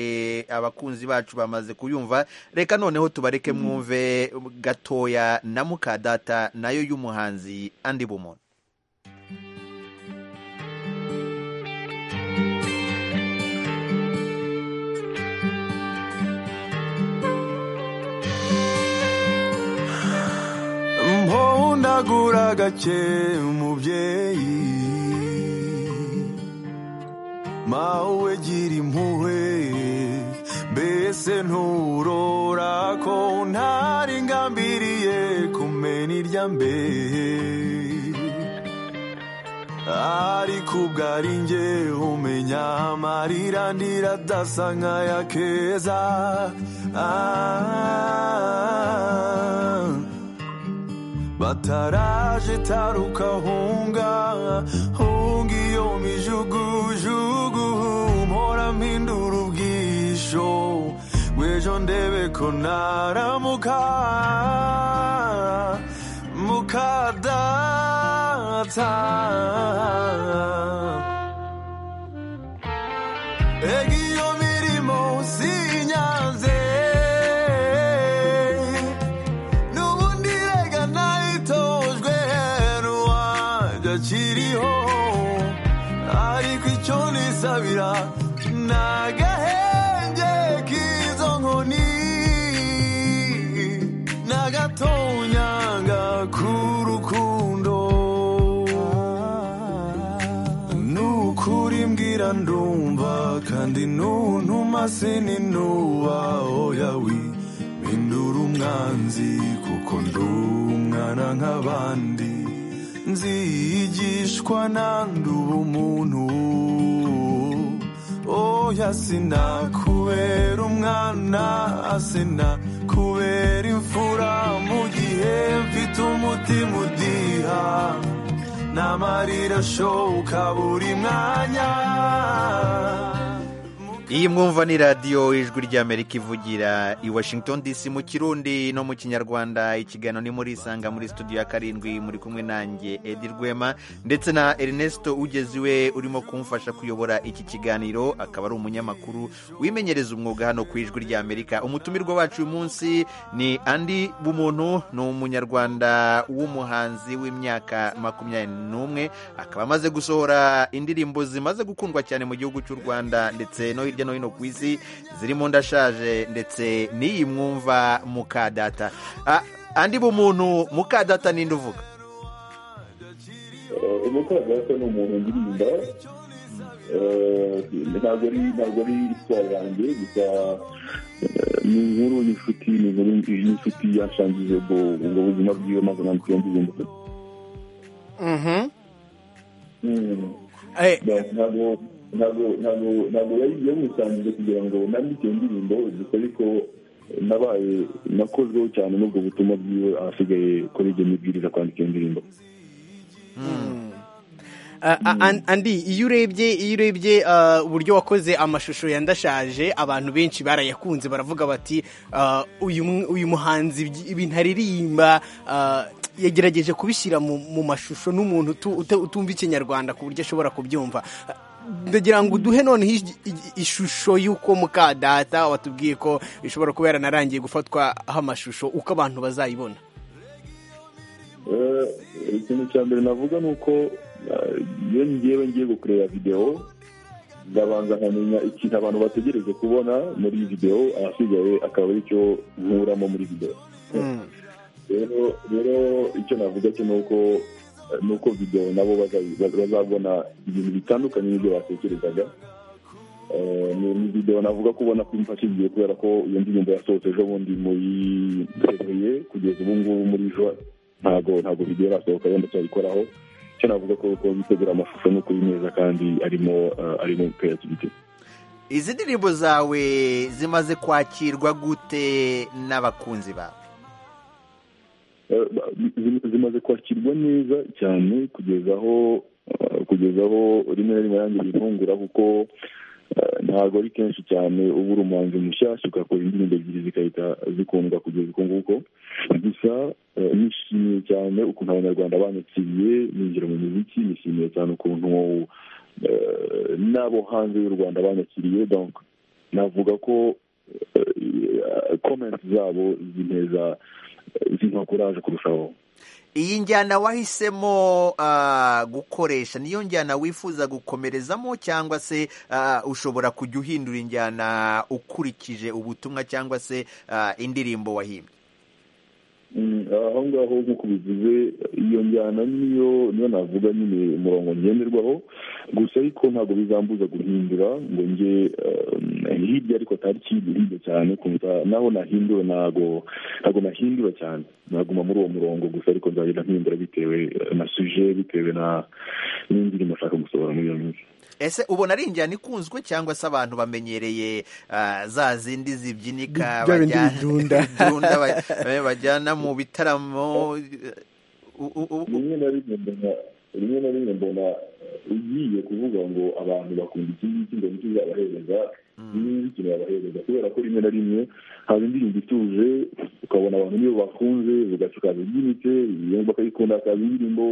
abakunzi bacu bamaze kuyumva reka noneho tubareke mwumve gatoya na mukadata nayo y'umuhanzi andi bumuntu mpondagura gake umubyeyi mawe gira impuhwe mbese nturora ko ntari ngambiriye kumena irya mbere ariko ubwo ari njye umenya amarira ndira adasa nk'aya keza ah. bataraje taruka hunga hunga iyo mijugujugu mpora mpindura ubwisho bw'ejo ndebe ko naramuka mukadata ega iyo mirimo sinyanze n'ubundi rega nayitojwe n'uwanjye akiriho ariko icyo nisabira ni agahenge kiri kandi nuntuma sininuba oya wi mpindura umwanzi kuko ndi umwana nk'abandi nzigishwa nanduba umuntu oya sinakubera umwana sinakubera imfura mu gihe mfite umutima udiha n'amarira ashoka buri mwanya iyi mwumva ni radiyo ijwi ry'amerika ivugira i washington dc mu kirundi no mu kinyarwanda ikiganiro ni muri isanga muri studio ya karindwi muri kumwe nanjye edi rwema ndetse na erinesito ugeze iwe urimo kumfasha kuyobora iki kiganiro akaba ari umunyamakuru wimenyereza umwuga hano ku ijwi ry'amerika umutumirwa wacu uyu munsi ni andi bumuntu ni umunyarwanda w'umuhanzi w'imyaka makumyabiri n'umwe akaba amaze gusohora indirimbo zimaze gukundwa cyane mu gihugu cy'u rwanda ndetse no hirya no hino ku isi zirimo ndashaje ndetse n'iyi mwumva mukadata Ah, andi bumuntu mukadata ninde uvuga umukandida ni umuntu ndirimba ntabwo ari ntabwo ari isura yanjye gusa eh, ni inkuru n'inshuti ni inkuru n'inshuti yashangije ubwo ubwo buzima bwiwe maze ntabwo yambwiye Mhm. ntabwo ntabwo ntabwo ntabwo yari yamusangije kugira ngo nandike indirimbo gusa ariko nabaye nakozweho cyane n'ubwo butumwa bwiwe ahasigaye kuri ibyo mibwiriza kwandika iyo ndirimbo Ah, ah, and- andi iyo urebye iyo urebye ah, uburyo wakoze amashusho ya ndashaje abantu benshi barayakunze baravuga bati ah, uyu mu- uyu muhanzi ibyi- ibintu aririmba ah, yagerageje kubishyira mu mu mashusho n'umuntu utu- uta- utumva ikinyarwanda ku buryo ashobora kubyumva Ah, ndagira ngo uduhe noneho ij- ij- ishusho y'uko mukadata watubwiye ko ishobora kuba yaranarangiye gufatwaho amashusho uko abantu bazayibona Eh, ikintu cya mbere navuga ni uko eh, iyo ngewe ngiye gukureba videwo ndabanza nkamenya ikintu abantu bategereje kubona muri iyi videwo ahasigaye akaba aricyo nkuramo muri videwo rero rero icyo navuga cyo ni uko ni uko videwo nabo baza- bazabona ibintu bitandukanye n'ibyo batekerezaga Eh, ni ni videwo navuga ko ubona ko imfashije kubera ko iyo ndirimbo yasohotse ejo bundi muri febuye kugeza ubu ngubu muri jua ntago ntago video irasohoka yenda cyayikoraho icyo navuga ko ko gutegura amashusho ni ukuri neza kandi arimo eh, arimo creativity izi ndirimbo zawe zimaze kwakirwa gute n'abakunzi bawe Eh, ba- zim- zimaze kwakirwa neza cyane kugeza aho eh, kugeza aho rimwe na rimwe yanjye bintungura kuko eh, ntago ari kenshi cyane uba uri umuhanzi mushyashya ugakora indirimbo ebyiri zigahita zikundwa kugeza uko nguko gusa eh, nishimiye cyane ukuntu abanyarwanda banyakiriye ninjira mu muziki nishimiye cyane ukuntu eh, n'abo hanze y'u rwanda banyakiriye donc navuga ko eh, comment zabo zineza zimpa kuraje kurushaho iyi njyana wahisemo ah, gukoresha niyo njyana wifuza gukomerezamo cyangwa se ah, ushobora kujya uhindura injyana ukurikije ubutumwa cyangwa se ah, indirimbo wahimbye Mm, aho ngaho nk'uko bivuze iyo njyana niyo niyo navuga nyine umurongo ngenderwaho gusa ariko ntabwo bizambuza guhindura ngo nge eh, hirya ariko atari kirya cyane kumva naho nahindura ntabwo ntabwo nahindura cyane naguma muri uwo murongo gusa ariko nzagenda mpindura bitewe eh, na suje bitewe na n'indirimbo nshaka gusohora muri iyo minsi ese ubona ari injyana ikunzwe cyangwa se abantu bamenyereye ah, za zindi zibyinika Bya bindi bajyana- bidunda. bidunda ba- eh, bajyana mu bitaramo eh, u- u- u- rimwe na rimwe mbona rimwe na rimwe mbona ugiye kuvuga ngo abantu bakunda iki ngiki ngo nicyo zabahereza n'iki babahereza kubera ko rimwe na rimwe haba indirimbo ituje ukabona abantu niyo bakunze ugaca ukabibyinitse iyo bakayikunda hakaba indirimbo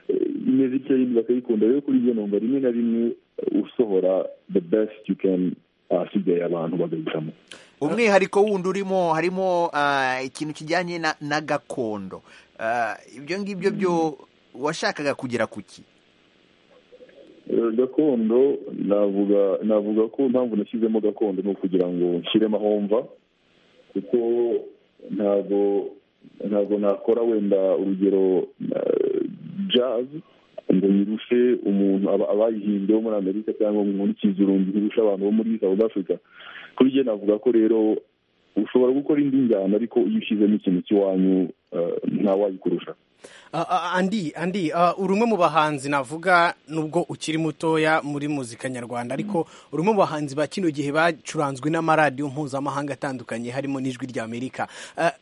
eh, imeze itya yindi bakayikunda rero kuri iyo numva rimwe na rimwe eh, usohora the best you can ahasigaye abantu bagahitamo umwihariko wundi urimo harimo ah, ikintu kijyanye na- na gakondo Ah, ibyo ngibyo byo washakaga kugera ku ki Eh, gakondo navuga navuga ko impamvu nashyizemo gakondo ni ukugira ngo nshyiremo aho mva kuko ntabwo ntabwo nakora wenda urugero eh, jazz ngo yirushe umuntu aba- abayihimbye wo muri amerika cyangwa muri kizurundi irusha abantu bo muri south africa kuri njye navuga ko rero ushobora gukora indi njyana ariko iyo ushyizemo ikintu cy'iwanyu eh, ntawayikurusha Ah, ah, andi andi ah, uri umwe mu bahanzi navuga nubwo ukiri mutoya muri muzika nyarwanda ariko uri umwe mu bahanzi ba kino gihe bacuranzwe n'amaradiyo mpuzamahanga atandukanye harimo n'ijwi ry'amerika Ah,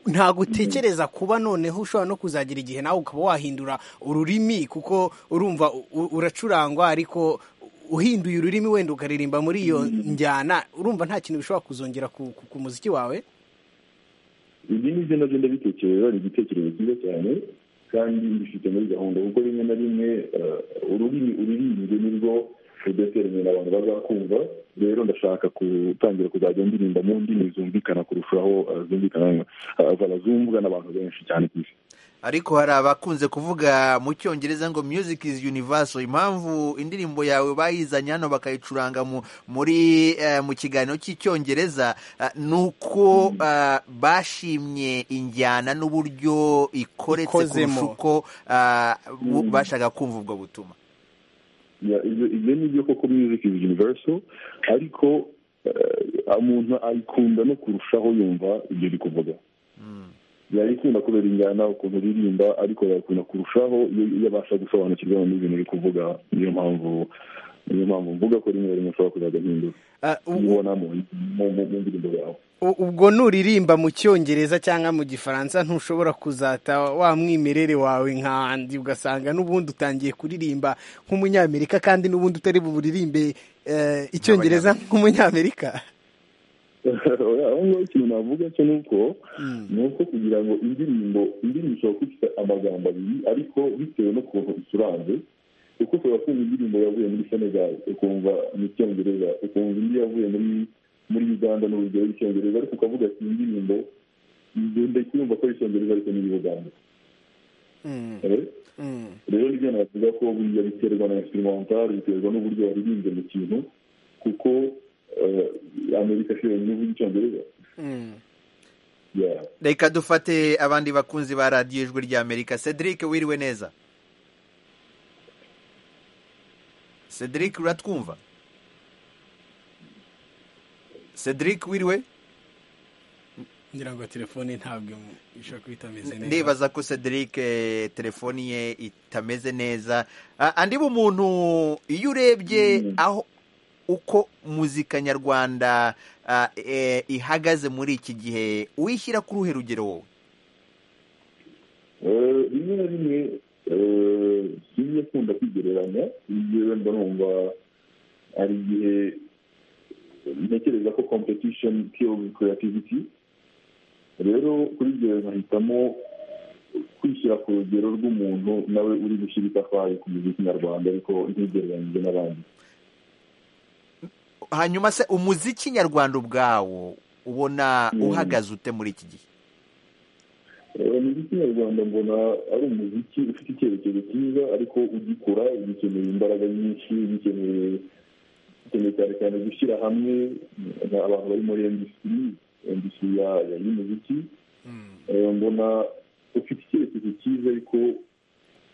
ntabwo utekereza kuba noneho ushobora no kuzagira igihe nawe ukaba wahindura ururimi kuko urumva u- u- uracurangwa ariko uhinduye ururimi wenda ukaririmba muri iyo njyana urumva nta kintu bishobora kuzongera ku, ku, ku muziki wawe ibi ni byo nabyo ndabitekereza ni igitekerezo cyiza cyane kandi bifite muri gahunda kuko rimwe na rimwe eh, ururimi uririmbye nibwo rudeterminira abantu bazakumva rero ndashaka gutangira kuzajya ndirimba mu ndimi zumvikana kurushaho eh, zumvikana eh, zanazumvwa n'abantu benshi cyane ku isi ariko hari abakunze kuvuga mu cyongereza ngo music is universal impamvu indirimbo yawe bayizanye hano bakayicuranga mu muri eh, mu kiganiro cy'icyongereza eh, ni uko eh, bashimye injyana n'uburyo ikoretse kurusha Ikozemo. uko eh, bu- Mm. bashaka kumva ubwo butumwa Ya, ibyo ibyo ni byo koko music is universal ariko eh, umuntu ayikunda no kurushaho yumva ibyo uri kuvuga yayikunda kubera injyana ukuntu uririmba ariko yayikunda kurushaho iyo iyo abasha gusobanukirwa n'ibintu uri kuvuga niyo mpamvu niyo mpamvu mvuga ko rimwe na rimwe ushobora kuzajya ahindura ubona mu mu- mu mu ndirimbo yawe U- ubwo nuririmba mu cyongereza cyangwa mu gifaransa ntushobora kuzata wa mwimerere wawe nkandi ugasanga n'ubundi utangiye kuririmba nk'umunyamerika kandi n'ubundi utari buburirimbe eh, icyongereza nk'umunyamerika Oya, aho ngaho ikintu navuga cyo ni uko ni uko kugira ngo indirimbo indirimbo ishobora kuba ifite amagambo abiri ariko bitewe n'ukuntu icuranze kuko ushobora kumva indirimbo yavuye muri senegal ukumva mu cyongereza ukumva indi yavuye muri muri uganda n'urugero rw'icyongereza ariko ukavuga ati iyi ndirimbo ngenda kumva ko ari icyongereza ariko ni iy'ubuganda Eh? rero nibyo navuga ko buriya biterwa na instrumental biterwa n'uburyo waririmbye mu kintu kuko eh, amerika si yonyine ivuga icyongereza Yeah. reka dufate abandi bakunzi ba radiyo ijwi rya amerika cedric wiriwe neza cedric uratwumva cedric wiriwe ngira ngo telefone ntabwo ishobora kuba itameze ndibaza ko cedric eh, telefoni ye itameze neza Ah, andi bumuntu iyo urebye aho uko muzika nyarwanda ah, eh, ihagaze muri iki gihe uyishyira ku ruhe rugero wowe Eh, rimwe na rimwe eh, sinjya akunda kwigereranya yewe mba numva hari igihe ntekereza ko competition kills creativity rero kuri ibyo nkahitamo kwishyira ku rugero rw'umuntu nawe uri gushyira itafari ku muziki nyarwanda ariko ntigereranyije n'abandi hanyuma se umuziki nyarwanda ubwawo ubona uhagaze ute muri iki gihe Eh, umuziki nyarwanda mbona ari umuziki ufite icyerekezo cyiza ariko ugikora ugikeneye imbaraga nyinshi ugikeneye ugikeneye cyane cyane gushyira hamwe eh, abantu bari muri industry industry ya- ya- y'umuziki Eh, mbona ufite icyerekezo cyiza ariko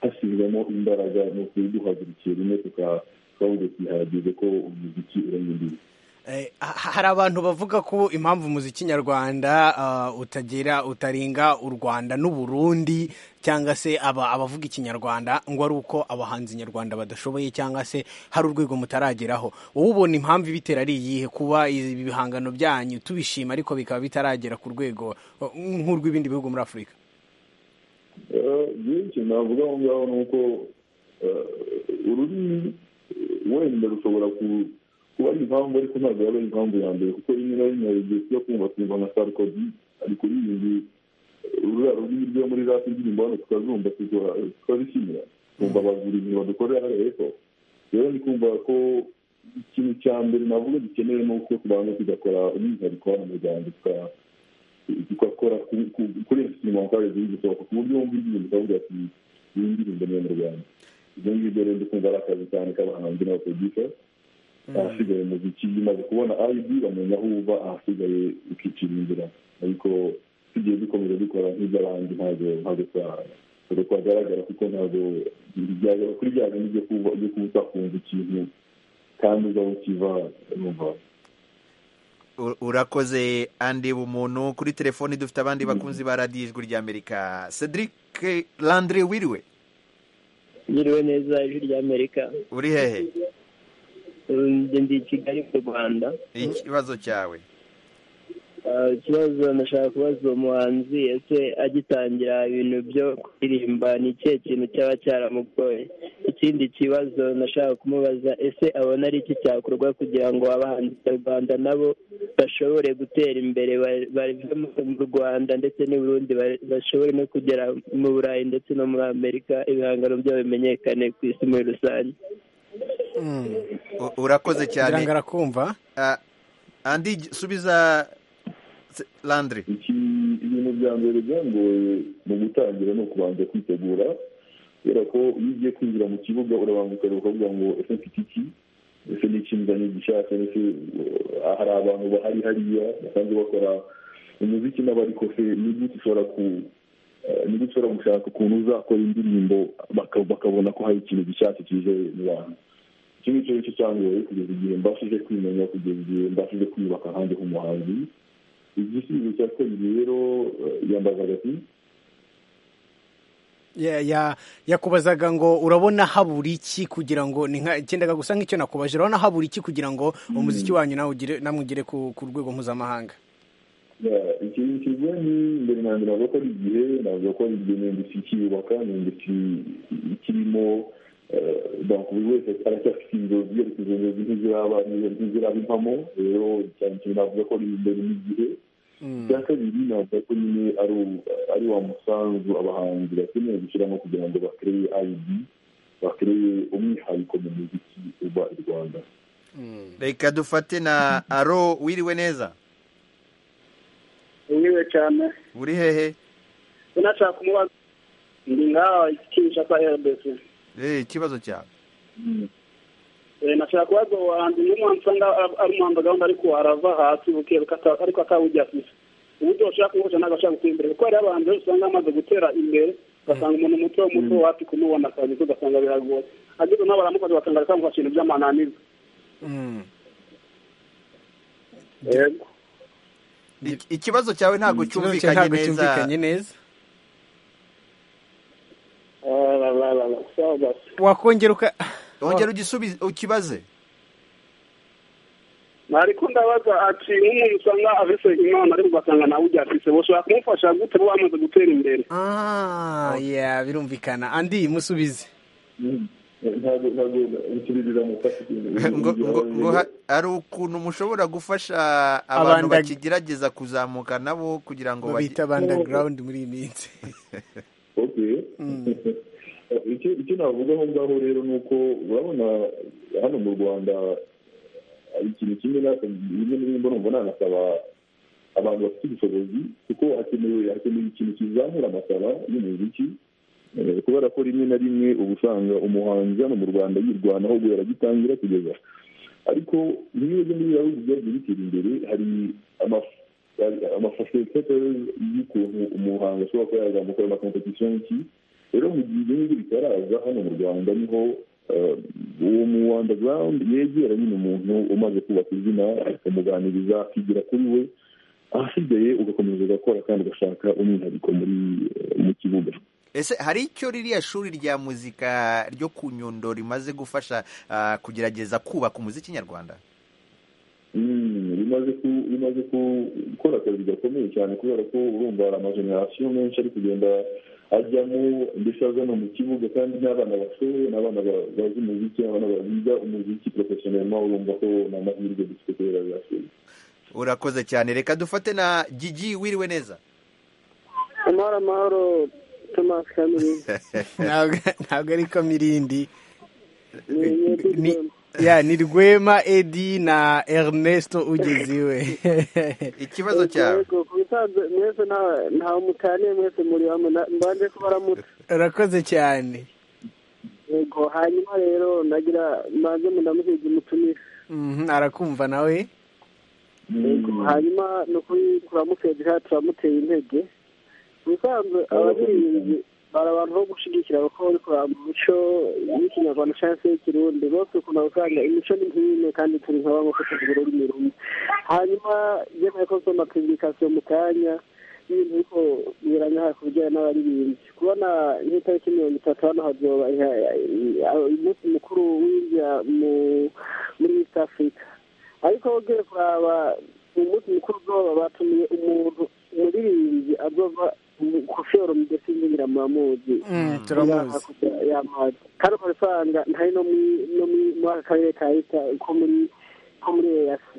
hashyizwemo imbaraga ni ukuduhagurukira rimwe tuka- tukavuga ati hageze ko umuziki urenga imbibi Eh, ha- hari abantu bavuga ko impamvu umuziki nyarwanda ah, utagera utarenga u rwanda n'u burundi cyangwa se aba abavuga ikinyarwanda ngo ari uko abahanzi nyarwanda badashoboye cyangwa se hari urwego mutarageraho wowe ubona impamvu ibitera ari iyihe kuba ibi bihangano byanyu tubishima ariko bikaba bitaragera ku rwego oh, nk'urw'ibindi bihugu muri afurika byinshi navuga aho ngaho ni uko eh, ururimi eh, wenda rushobora ku- kuba ari impamvu ariko ntabwo yaba ari impamvu ya mbere kuko rimwe na rimwe hari igihe tujya kumva kumva nka sarkozy ari kuririmba eh, ruriya rurimi rwo muri rap indirimbo hano tukazumva tukora- tukazishimira kumva abagurimi badukorera hariya hepfo rero ni kumva ko ikintu cya mbere navuga gikenewe ni uko tubanza tugakora umwihariko hano mu rwanda tuka tugakora ku- ku- kuri instrumental zigisohoka ku buryo wumva indirimbo ukavuga ati iyi ndirimbo ni iyo mu rwanda ibyo ngibyo rero ndikumva ari akazi cyane k'abahanzi n'abaproducer ahasigaye umuziki bimaze kubona rb bamenya aho uva ahasigaye ukicira inzira ariko tugiye dukomeza dukora nk'iby'abandi ntabwo ntabwo tuzahana dore ko hagaragara kuko ntabwo byagera kuri bya bintu byo kuba byo kuba utakumva ikintu kandi uzaba ukiva numva urakoze andi umuntu kuri telefoni dufite abandi bakunzi ba radiyo ijwi ry'amerika cedric landire wiriwe ngiriwe neza ijwi ry'amerika uri hehe njye ndi i kigali mu rwanda ikibazo cyawe Ah, ikibazo ndashaka kubaza uwo muhanzi ese agitangira ibintu byo kuririmba ni ikihe kintu cyaba cyaramugoye ikindi kibazo ndashaka kumubaza ese abona ari iki cyakorwa kugira ngo abahanzi nyarwanda nabo bashobore gutera imbere ba- bave mu- mu rwanda ndetse n'i burundi ba- bashobore no kugera mu burayi ndetse no muri amerika ibihangano byabo bimenyekane ku isi muri rusange U- urakoze cyane Ngira ngo arakumva Ah, andi gi- subiza Se- landire Iki- ibintu bya mbere byangoye mu gutangira ni ukubanza kwitegura kubera ko iyo ugiye kwinjira mu kibuga urabanguka ukavuga ngo ese mfite iki ese ni iki nzanye gishaka ese uh, hari abantu bahari hariya basanzwe bakora umuziki n'abariko se ni gute ushobora ku uh, ni gute ushobora gushaka ukuntu uzakora indirimbo baka- bakabona ko hari ikintu gishyashya kije mu bantu iki ngicyo nicyo cyangoye kugeza igihe mbashije kwimenya kugeza igihe mbashije kwiyubaka ahandi h'umuhanzi igisubizo cya kabiri rero eh, yambazaga ati Ya- ya- yakubazaga ngo urabona habura iki kugira ngo ni nka cyendaga gusa nk'icyo nakubaje urabona habura iki kugira ngo umuziki wanyu nawe ugire namwe ugere ku ku rwego mpuzamahanga Yeah, iki kigo ni mbere na mbere ntabwo ko ari igihe ntabwo ko ari igihe ni industry ikiyubaka ni industry ikirimo eh, donc buri wese aracyafite ibirori bye ariko izo nzozi ntiziraba ntiziraba impamo rero cyane cyane navuga ko ari imbere n'igihe icya kabiri ntabwo ko nyine ari u- ari wa musanzu abahanzi bakeneye gushyiramo kugira ngo bakereye ayidi bakereye umwihariko mu muziki uba i rwanda reka dufate na aro wiriwe neza niwe cyane uri hehe unashaka kumubaza ndi ngaha ikinisha kwa herbes Eh, ikibazo cyawe Eh, nashaka kubaza uwo hanzi n'umwansanga ari umuhamba gahunda ariko arava hasi bukeruka ata- ariko atawujya afise uburyo bashaka kumufasha ntabwo ashaka gutera imbere kuko hariho abahanzi benshi usanga bamaze gutera imbere ugasanga umuntu muto muto wapi kumubona akazi ko ugasanga biragoye ageze nawe baramufasha bakanga bakamufasha ibintu by'amananirwa Yego. Ik- ikibazo cyawe ntabwo Ikibazo cyawe cyumvikanye ntabwo cyumvikanye neza Ah, la, la, la, la. Sawa basi. wakongera uka wongera ugisubize ukibaze ariko ndabaza ati nk'umuntu usanga afise imana ariko ugasanga nawe ujya afise boshobora kumufasha gute bo bamaze gutera imbere Ah, ya birumvikana andi musubize ntabwo ntabwo ntikiririra mu kazi ngo ngo ngo ha- hari ukuntu mushobora gufasha abantu Abandag- bakigerageza kuzamuka nabo kugira ngo bajye- babita underground muri iyi minsi okay icyo icyo navuga aho ngaho rero ni uko urabona hano mu rwanda hari ikintu kimwe natwe bimwe na bimwe numva nanasaba abantu bafite ubushobozi kuko hakenewe hakenewe ikintu kizamura amasaba y'umuziki Eh, kubera ko rimwe na rimwe uba usanga umuhanzi hano mu rwanda yirwanaho guhera agitangira kugeza ariko bimwe byo muri bihugu byagiye bitera imbere hari amaf- hari amafasilitate y'ukuntu umuhanzi ashobora kuba yazamuka ayo makompetisiyo y'iki rero mu gihe ibyo ngibyo bitaraza hano mu rwanda niho eh, uwo mu underground yegera nyine umuntu umaze kubaka izina akamuganiriza akigira kuri we ahasigaye ugakomeza ugakora kandi ugashaka umwihariko muri eh, mu kibuga ese hari icyo ririya shuri rya muzika ryo ku nyundo rimaze gufasha ah, kugerageza kubaka umuziki nyarwanda Mm, bimaze ku- bimaze gukora akazi gakomeye cyane kubera ko urumva hari amajenerasiyo menshi ari kugenda ajyamo ndetse aza no mu kibuga kandi n'abana bashoboye n'abana ba- bazi umuziki n'abana ba- biga umuziki porofesiyonelma urumva ko ni amahirwe dufite kubera byashoboye urakoze cyane reka dufate na gigi wiriwe neza amahoro amahoro thomas kamiri ntabwo ntabwo ari kamirindi ni ya ni rwema edi na ernesto ugeze iwe ikibazo cyawe yego ku bisanzwe mwese nta- ntawe mutaniye mwese muri hamwe na- mbanje kubaramuta urakoze cyane yego hanyuma rero nagira mbanze mundamushyige umutumire Mhm, arakumva nawe yego hanyuma ni ukuri kuramutse hati turamuteye intege ubusanzwe abaririmbyi bari abantu bo gushyigikira kuko bari kuraba umuco w'ikinyarwanda cyangwa se w'ikirundi bose ukunda gusanga imico ni nk'imwe kandi turi nka bamwe kuko tugura ururimi rumwe hanyuma yemeye ko nsoma pibirikasiyo mu kanya ibintu ariko biranya ku bijyanye n'abaririmbyi kubona nk'itariki mirongo itatu hano hazoba umunsi mukuru w'india muri east africa ariko ugiye kuraba umunsi mukuru uzoba batumiye umuntu umuririmbyi azova kufiyoro mudesi ngira muramuzi turamuzi yamazi kandi ukaba usanga ntari no muri aka karere ka ita ko muri ko muri eyasi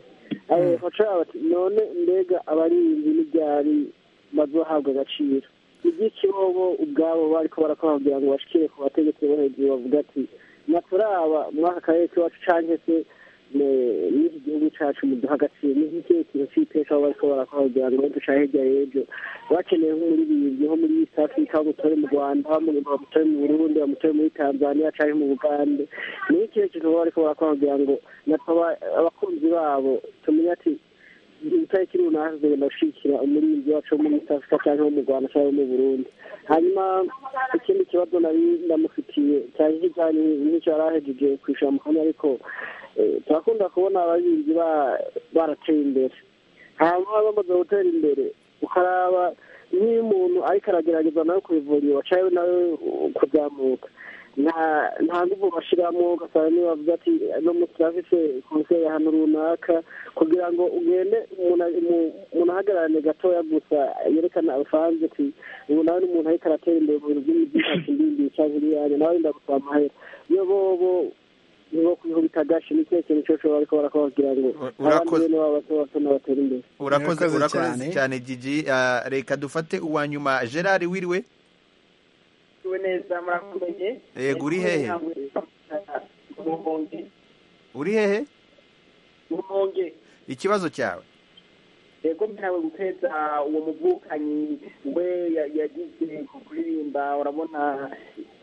bacaba bati none mbega abarinzi n'ibyari bazohabwa agaciro iby'iki bobo ubwabo bariko barakababwira ngo bashikire ku bategetsi bo hejuru bavuga ati naturaba muri aka karere k'iwacu canke se n'iki gihugu cyacu muduha agaciro ni nk'ikihe kintu cy'iteka aho bariko barakababwira ngo duca hirya y'ejo bakeneye nko muri bibiri nko muri east africa bamutore mu rwanda bamutore mu burundi bamutore muri tanzania cyangwa mu bugande ni nk'ikihe kintu baba bariko barakababwira ngo natwe abakunzi babo tumenye ati itariki runaka tugenda gushyigikira umurinzi wacu wo muri east africa cyangwa wo mu rwanda cyangwa mu burundi hanyuma ikindi kibazo nari ndamufitiye cyane kijyanye n'icyo yari ahejeje kwishyura mu kanya ariko turakunda kubona abarinzi barateye imbere hanyuma bamaze gutera imbere ukaraba nk'iyo umuntu ariko aragerageza nawe ku ivuriro wacaye nawe kuzamuka nta nguvu bashyiramo ugasanga niba bavuga ati no munsi turafite konseri ahantu runaka kugira ngo ugende umuntu ahagararane gatoya gusa yerekana usanze ati ubu nawe ni umuntu ariko aratera imbere mu bintu by'imibyihatsi ndimbi cyangwa ibiyanya nawe wenda gusaba amahera iyo bobo nibo kubikubita agashi ni ikihe kintu cyose bariko barakubabwira ngo abandi bene babo bato bato n'abatera imbere urakoze urakoze cyane gigi Ah, reka dufate uwa nyuma gerard wiriwe Tuwe neza murakomeje Yego, uri hehe? umuhonge uri hehe umuhonge ikibazo cyawe yego mperawe guteza uwo muvukanyi we ya- yagize ku kuririmba urabona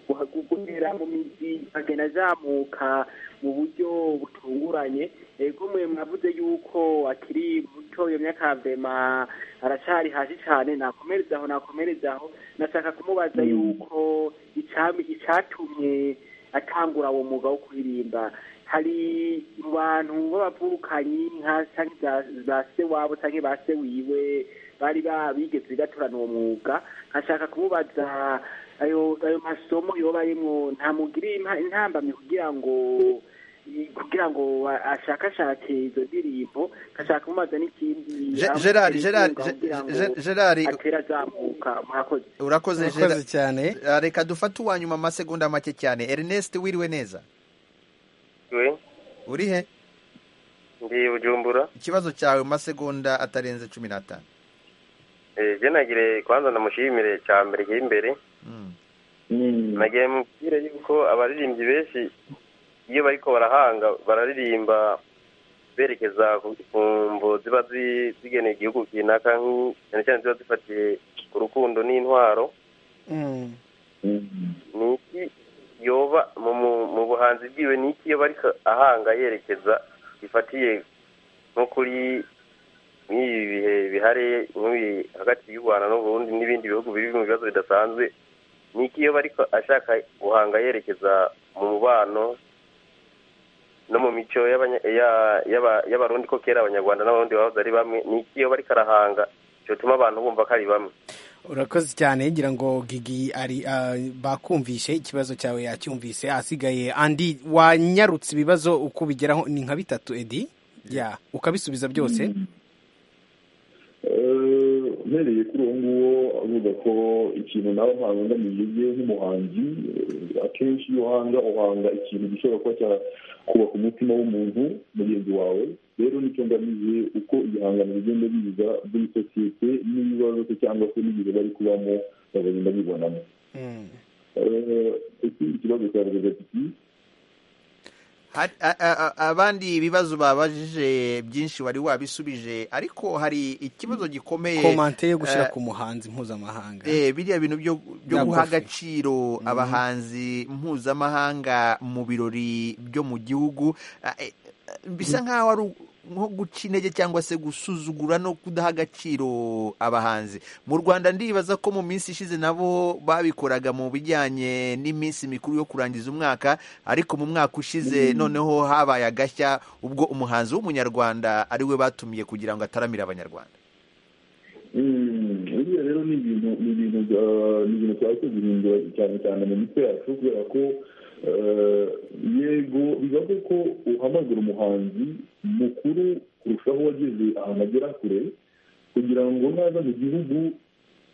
guha- guhera mu mizi agenda azamuka mu buryo butunguranye yego mwe mwavuze yuko akiri muto iyo myaka ya vema aracyari hasi cyane nakomereza aho nakomereza aho nashaka kumubaza yuko icami icatumye atangura uwo mwuga wo kuririmba hari mu bantu b'abavukanyi nka canke za- za se wabo canke ba se wiwe bari ba- bigeze gaturana uwo mwuga nkashaka kumubaza ayo ayo masomo yoba arimwo ntamugirira impa- intambamyi kugira ngo kugira ngo a- ashakashake izo ndirimbo nkashaka kumubaza n'ikindi Ge- aho Gerard, atera Gerard, inkunga Ge- kugira ngo Ge- Gerard, atera azamuka murakoze urakoze Urakoze Gerard. Ah, reka dufate uwa nyuma amasegonda make cyane ernest wiriwe neza uri he ndi bujumbura ikibazo cyawe mu masegonda atarenze cumi n'atanu Eh, je nagire kwanza ndamushimire cya mbere kiri imbere nagire mubwire yuko abaririmbyi benshi iyo bariko barahanga bararirimba berekeza ku- ku mvo ziba zi- zigeneye igihugu kinaka nk- cyane cyane ziba zifatiye ku rukundo n'intwaro ni iki yoba mu mu- mu buhanzi bwiwe ni iki yoba ariko ahanga yerekeza bifatiye nko kuri nk'ibi bihe bihari nk'ibi hagati y'u rwanda n'uburundi n'ibindi bihugu biri mu bibazo bidasanzwe ni iki yoba ariko ashaka guhanga yerekeza mu mubano no mu mico y'abanya- ya- y'aba- y'abarundi ko kera abanyarwanda n'abarundi bahoze ari bamwe ni iki yoba ariko arahanga cyotuma abantu bumva ko ari bamwe urakoze cyane ngira ngo gigi ari ah, bakumvishe ikibazo cyawe yacyumvise asigaye andi wanyarutse ibibazo uko bigeraho ni nka bitatu edi ya ukabisubiza byose Eh, mpereye kuri uwo nguwo avuga ko ikintu nawe nkangamiye bye nk'umuhanzi eh, akenshi iyo uhanga uhanga ikintu gishobora kuba cyakubaka umutima w'umuntu mugenzi wawe rero nicyo ngamiye uko ibihangano bigenda biza muri sosiyete n'ibibazo se cyangwa se n'igihe bari kubamo bakagenda bibonamo Eh, ikindi kibazo cya ati Hari- a- a- a- abandi ibibazo babajije byinshi wari wabisubije ariko hari ikibazo gikomeye komante yo gushyira eh, ku muhanzi mpuzamahanga Eh, biriya bintu byo byo Bya guha Kofi. agaciro abahanzi mpuzamahanga mu birori byo mu gihugu ah, eh, bisa nkaho ari u- nko guca intege cyangwa se gusuzugura no kudaha agaciro abahanzi mu rwanda ndibaza ko mu minsi ishize nabo babikoraga mu bijyanye n'iminsi mikuru yo kurangiza umwaka ariko mu mwaka ushize noneho habaye agashya ubwo umuhanzi w'umunyarwanda ari we batumiye kugira ngo ataramire abanyarwanda buriya rero ni ibintu ni ibintu bya- ni ibintu twaje guhindura cyane cyane mu mitwe yacu kubera ko eh, yego bibaze ko uhamagara umuhanzi mukuru kurushaho wageze ahantu agera kure kugira ngo naza mu gihugu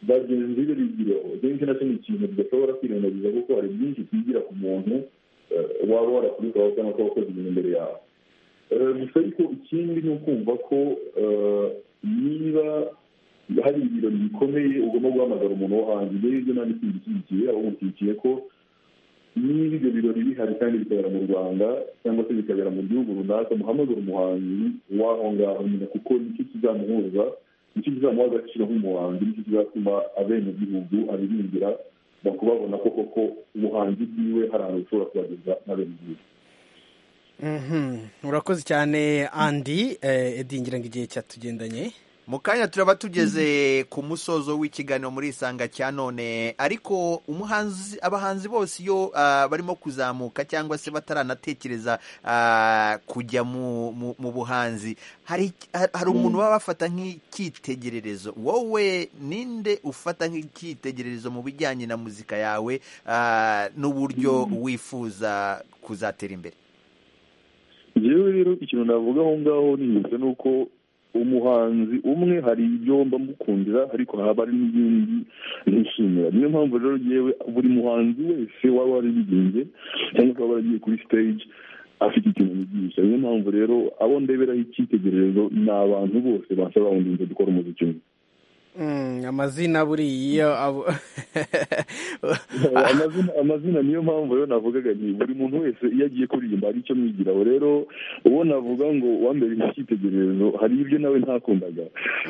bagenzi be bigireho ibyo ngibyo nacyo ni ikintu tudashobora kwirengagiza kuko hari byinshi twigira ku muntu eh, waba warakubitaho cyangwa ukaba wakoze ibintu imbere yawe Eh, gusa ariko ikindi ni ukumva ko eh, niba hari ibirori bikomeye ugomba guhamagara umuntu wo hanze ibyo ngibyo nta n'ikindi ushyigikiye ahubwo ushyigikiye ko niba ibyo birori bihari kandi bikabera mu rwanda cyangwa se bikabera mu gihugu runaka muhamagara umuhanzi w'aho ngaho nyine kuko nicyo kizamuhuza nicyo kizamuha agaciro nk'umuhanzi nicyo kizatuma abenegihugu abirimbira bakubabona ko koko ubuhanzi bwiwe hari ahantu bushobora kubageza n'abenegihugu Mhm. urakoze cyane andi eh, edi ngira ngo igihe cyatugendanye mu kanya turaba tugeze ku musozo w'ikiganiro muri isanga cya none ariko umuhanzi abahanzi bose iyo ah, barimo kuzamuka cyangwa se bataranatekereza ah, kujya mu, mu, mu buhanzi hari, hari umuntu baba bafata nk'icyitegererezo wowe ninde ufata nk'icyitegererezo mu bijyanye na muzika yawe ah, n'uburyo wifuza kuzatera imbere njyewe rero ikintu navuga aho ngaho nihuse ni uko umuhanzi umwe hari ibyo mba mukundira ariko haba hari n'ibindi nishimira niyo mpamvu rero yewe buri muhanzi wese waba warabigenge cyangwa akaba waragiye kuri stage afite ikintu yigisha niyo mpamvu rero abo ndeberaho icyitegererezo ni abantu bose basa bawundi nze dukora umuziki umwe Mm, amazina buriya abo- amazina amazina niyo mpamvu rero navugaga nti buri muntu wese iyo agiye kuririmba hari icyo mwigiraho rero uwo navuga ngo wambere icyitegererezo hari ibyo nawe ntakundaga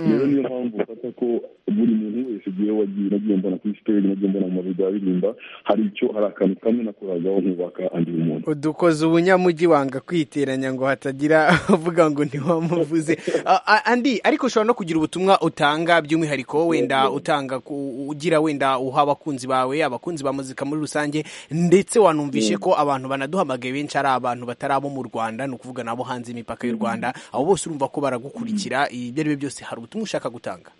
rero niyo mpamvu ufata ko buri muntu wese igihe wagiye nagiye mbona kuri stage nagiye mbona mu mabido aririmba hari icyo hari akantu kamwe nakoragaho nkubaka andi muntu udukoze ubunyamujyi wanga kwiteranya ngo hatagira uvuga ngo ntiwamuvuze A- a- andi ariko ushobora no kugira ubutumwa utanga by'umwihariko wenda utanga ku- ugira wenda uha abakunzi bawe abakunzi ba muzika muri rusange ndetse wanumvishe Mm. ko abantu banaduhamagaye benshi ari abantu batari abo mu rwanda ni ukuvuga nabo hanze y'imipaka y'u rwanda abo bose urumva ko baragukurikira ibyo ari byo byose hari ubutumwa ushaka gutanga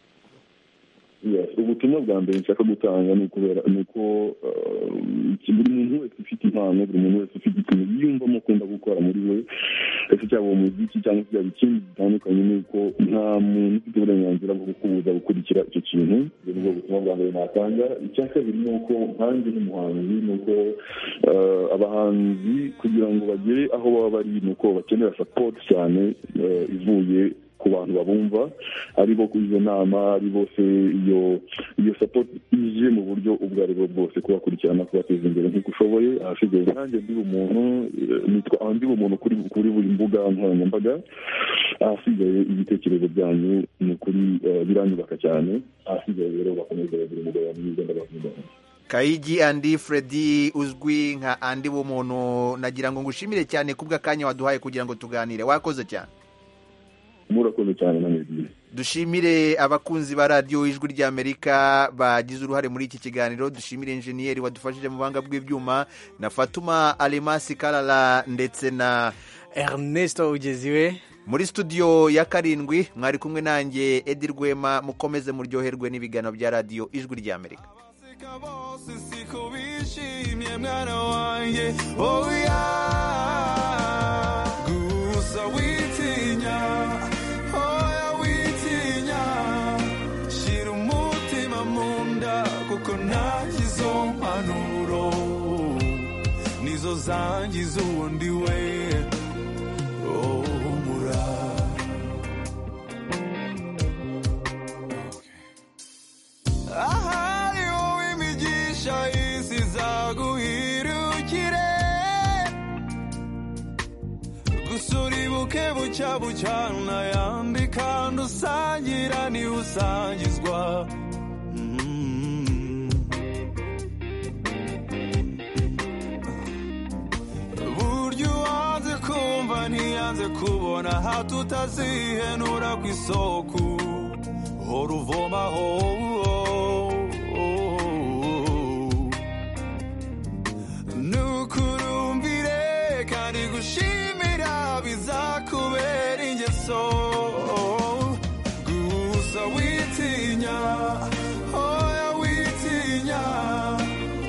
Yes, ubutumwa bwa mbere nshaka gutanga ni ukubera ni uko eh, buri muntu wese ufite impano buri muntu wese ufite ikintu yiyumvamo akunda gukora muri we ese cyaba uwo muziki cyangwa se cyaba ikindi gitandukanye ni uko nta muntu ufite uburenganzira bwo kukubuza gukurikira icyo kintu ubwo ni bwo butumwa bwa mbere natanga icya kabiri ni uko nkanjye n'umuhanzi ni uko eh, abahanzi kugira ngo bagere aho baba bari ni uko bakenera support cyane eh, ivuye ku bantu babumva aribo ku izo nama ari bose iyo iyo support ije mu buryo ubwo ari bwo bwose kubakurikirana kubateza imbere nk'uko ushoboye ahasigaye nanjye ndi umuntu eh, nitwa aho ndi umuntu kuri kuri buri mbuga nkoranyambaga ahasigaye ibitekerezo byanyu ni ukuri eh, biranyubaka cyane ahasigaye rero bakomeza bagira umugabo mwiza ndabakunda kayigi andi Freddy uzwi nka andi w'umuntu nagira ngo ngushimire cyane kubw'akanya waduhaye kugira ngo tuganire wakoze cyane murakoze cyane na mwebwe dushimire abakunzi ba radiyo ijwi ry'amerika bagize uruhare muri iki kiganiro dushimire enjeniyeri wadufashije mu buhanga bw'ibyuma na fatuma alemasi karara ndetse na ernesto ugeziwe muri studio ya karindwi mwari kumwe nanjye edi rwema mukomeze muryoherwe n'ibiganiro bya radiyo ijwi ry'amerika bishimye mwana wanjye oya gusa witinya oya witinya shyira umutima mu nda kuko nanjye izo mpanuro nizo zangiza uwundi we oh, murara ahari wowe imigisha y'isi zaguhirukire gusa uribuke bucya bucya unayambi kandi usangira niwe usangizwa Mm. burya uwanze kumva ntiyanze kubona tubona aho tutazihenura ku isoko hora uvoma ho nukurumbire kandi gushimira bizakubera ingeso gusa witinya oya witinya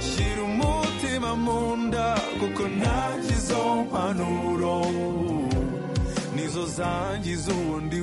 shyira umutima mu nda kuko nta kizo mpanuro nizo zangiza ubundi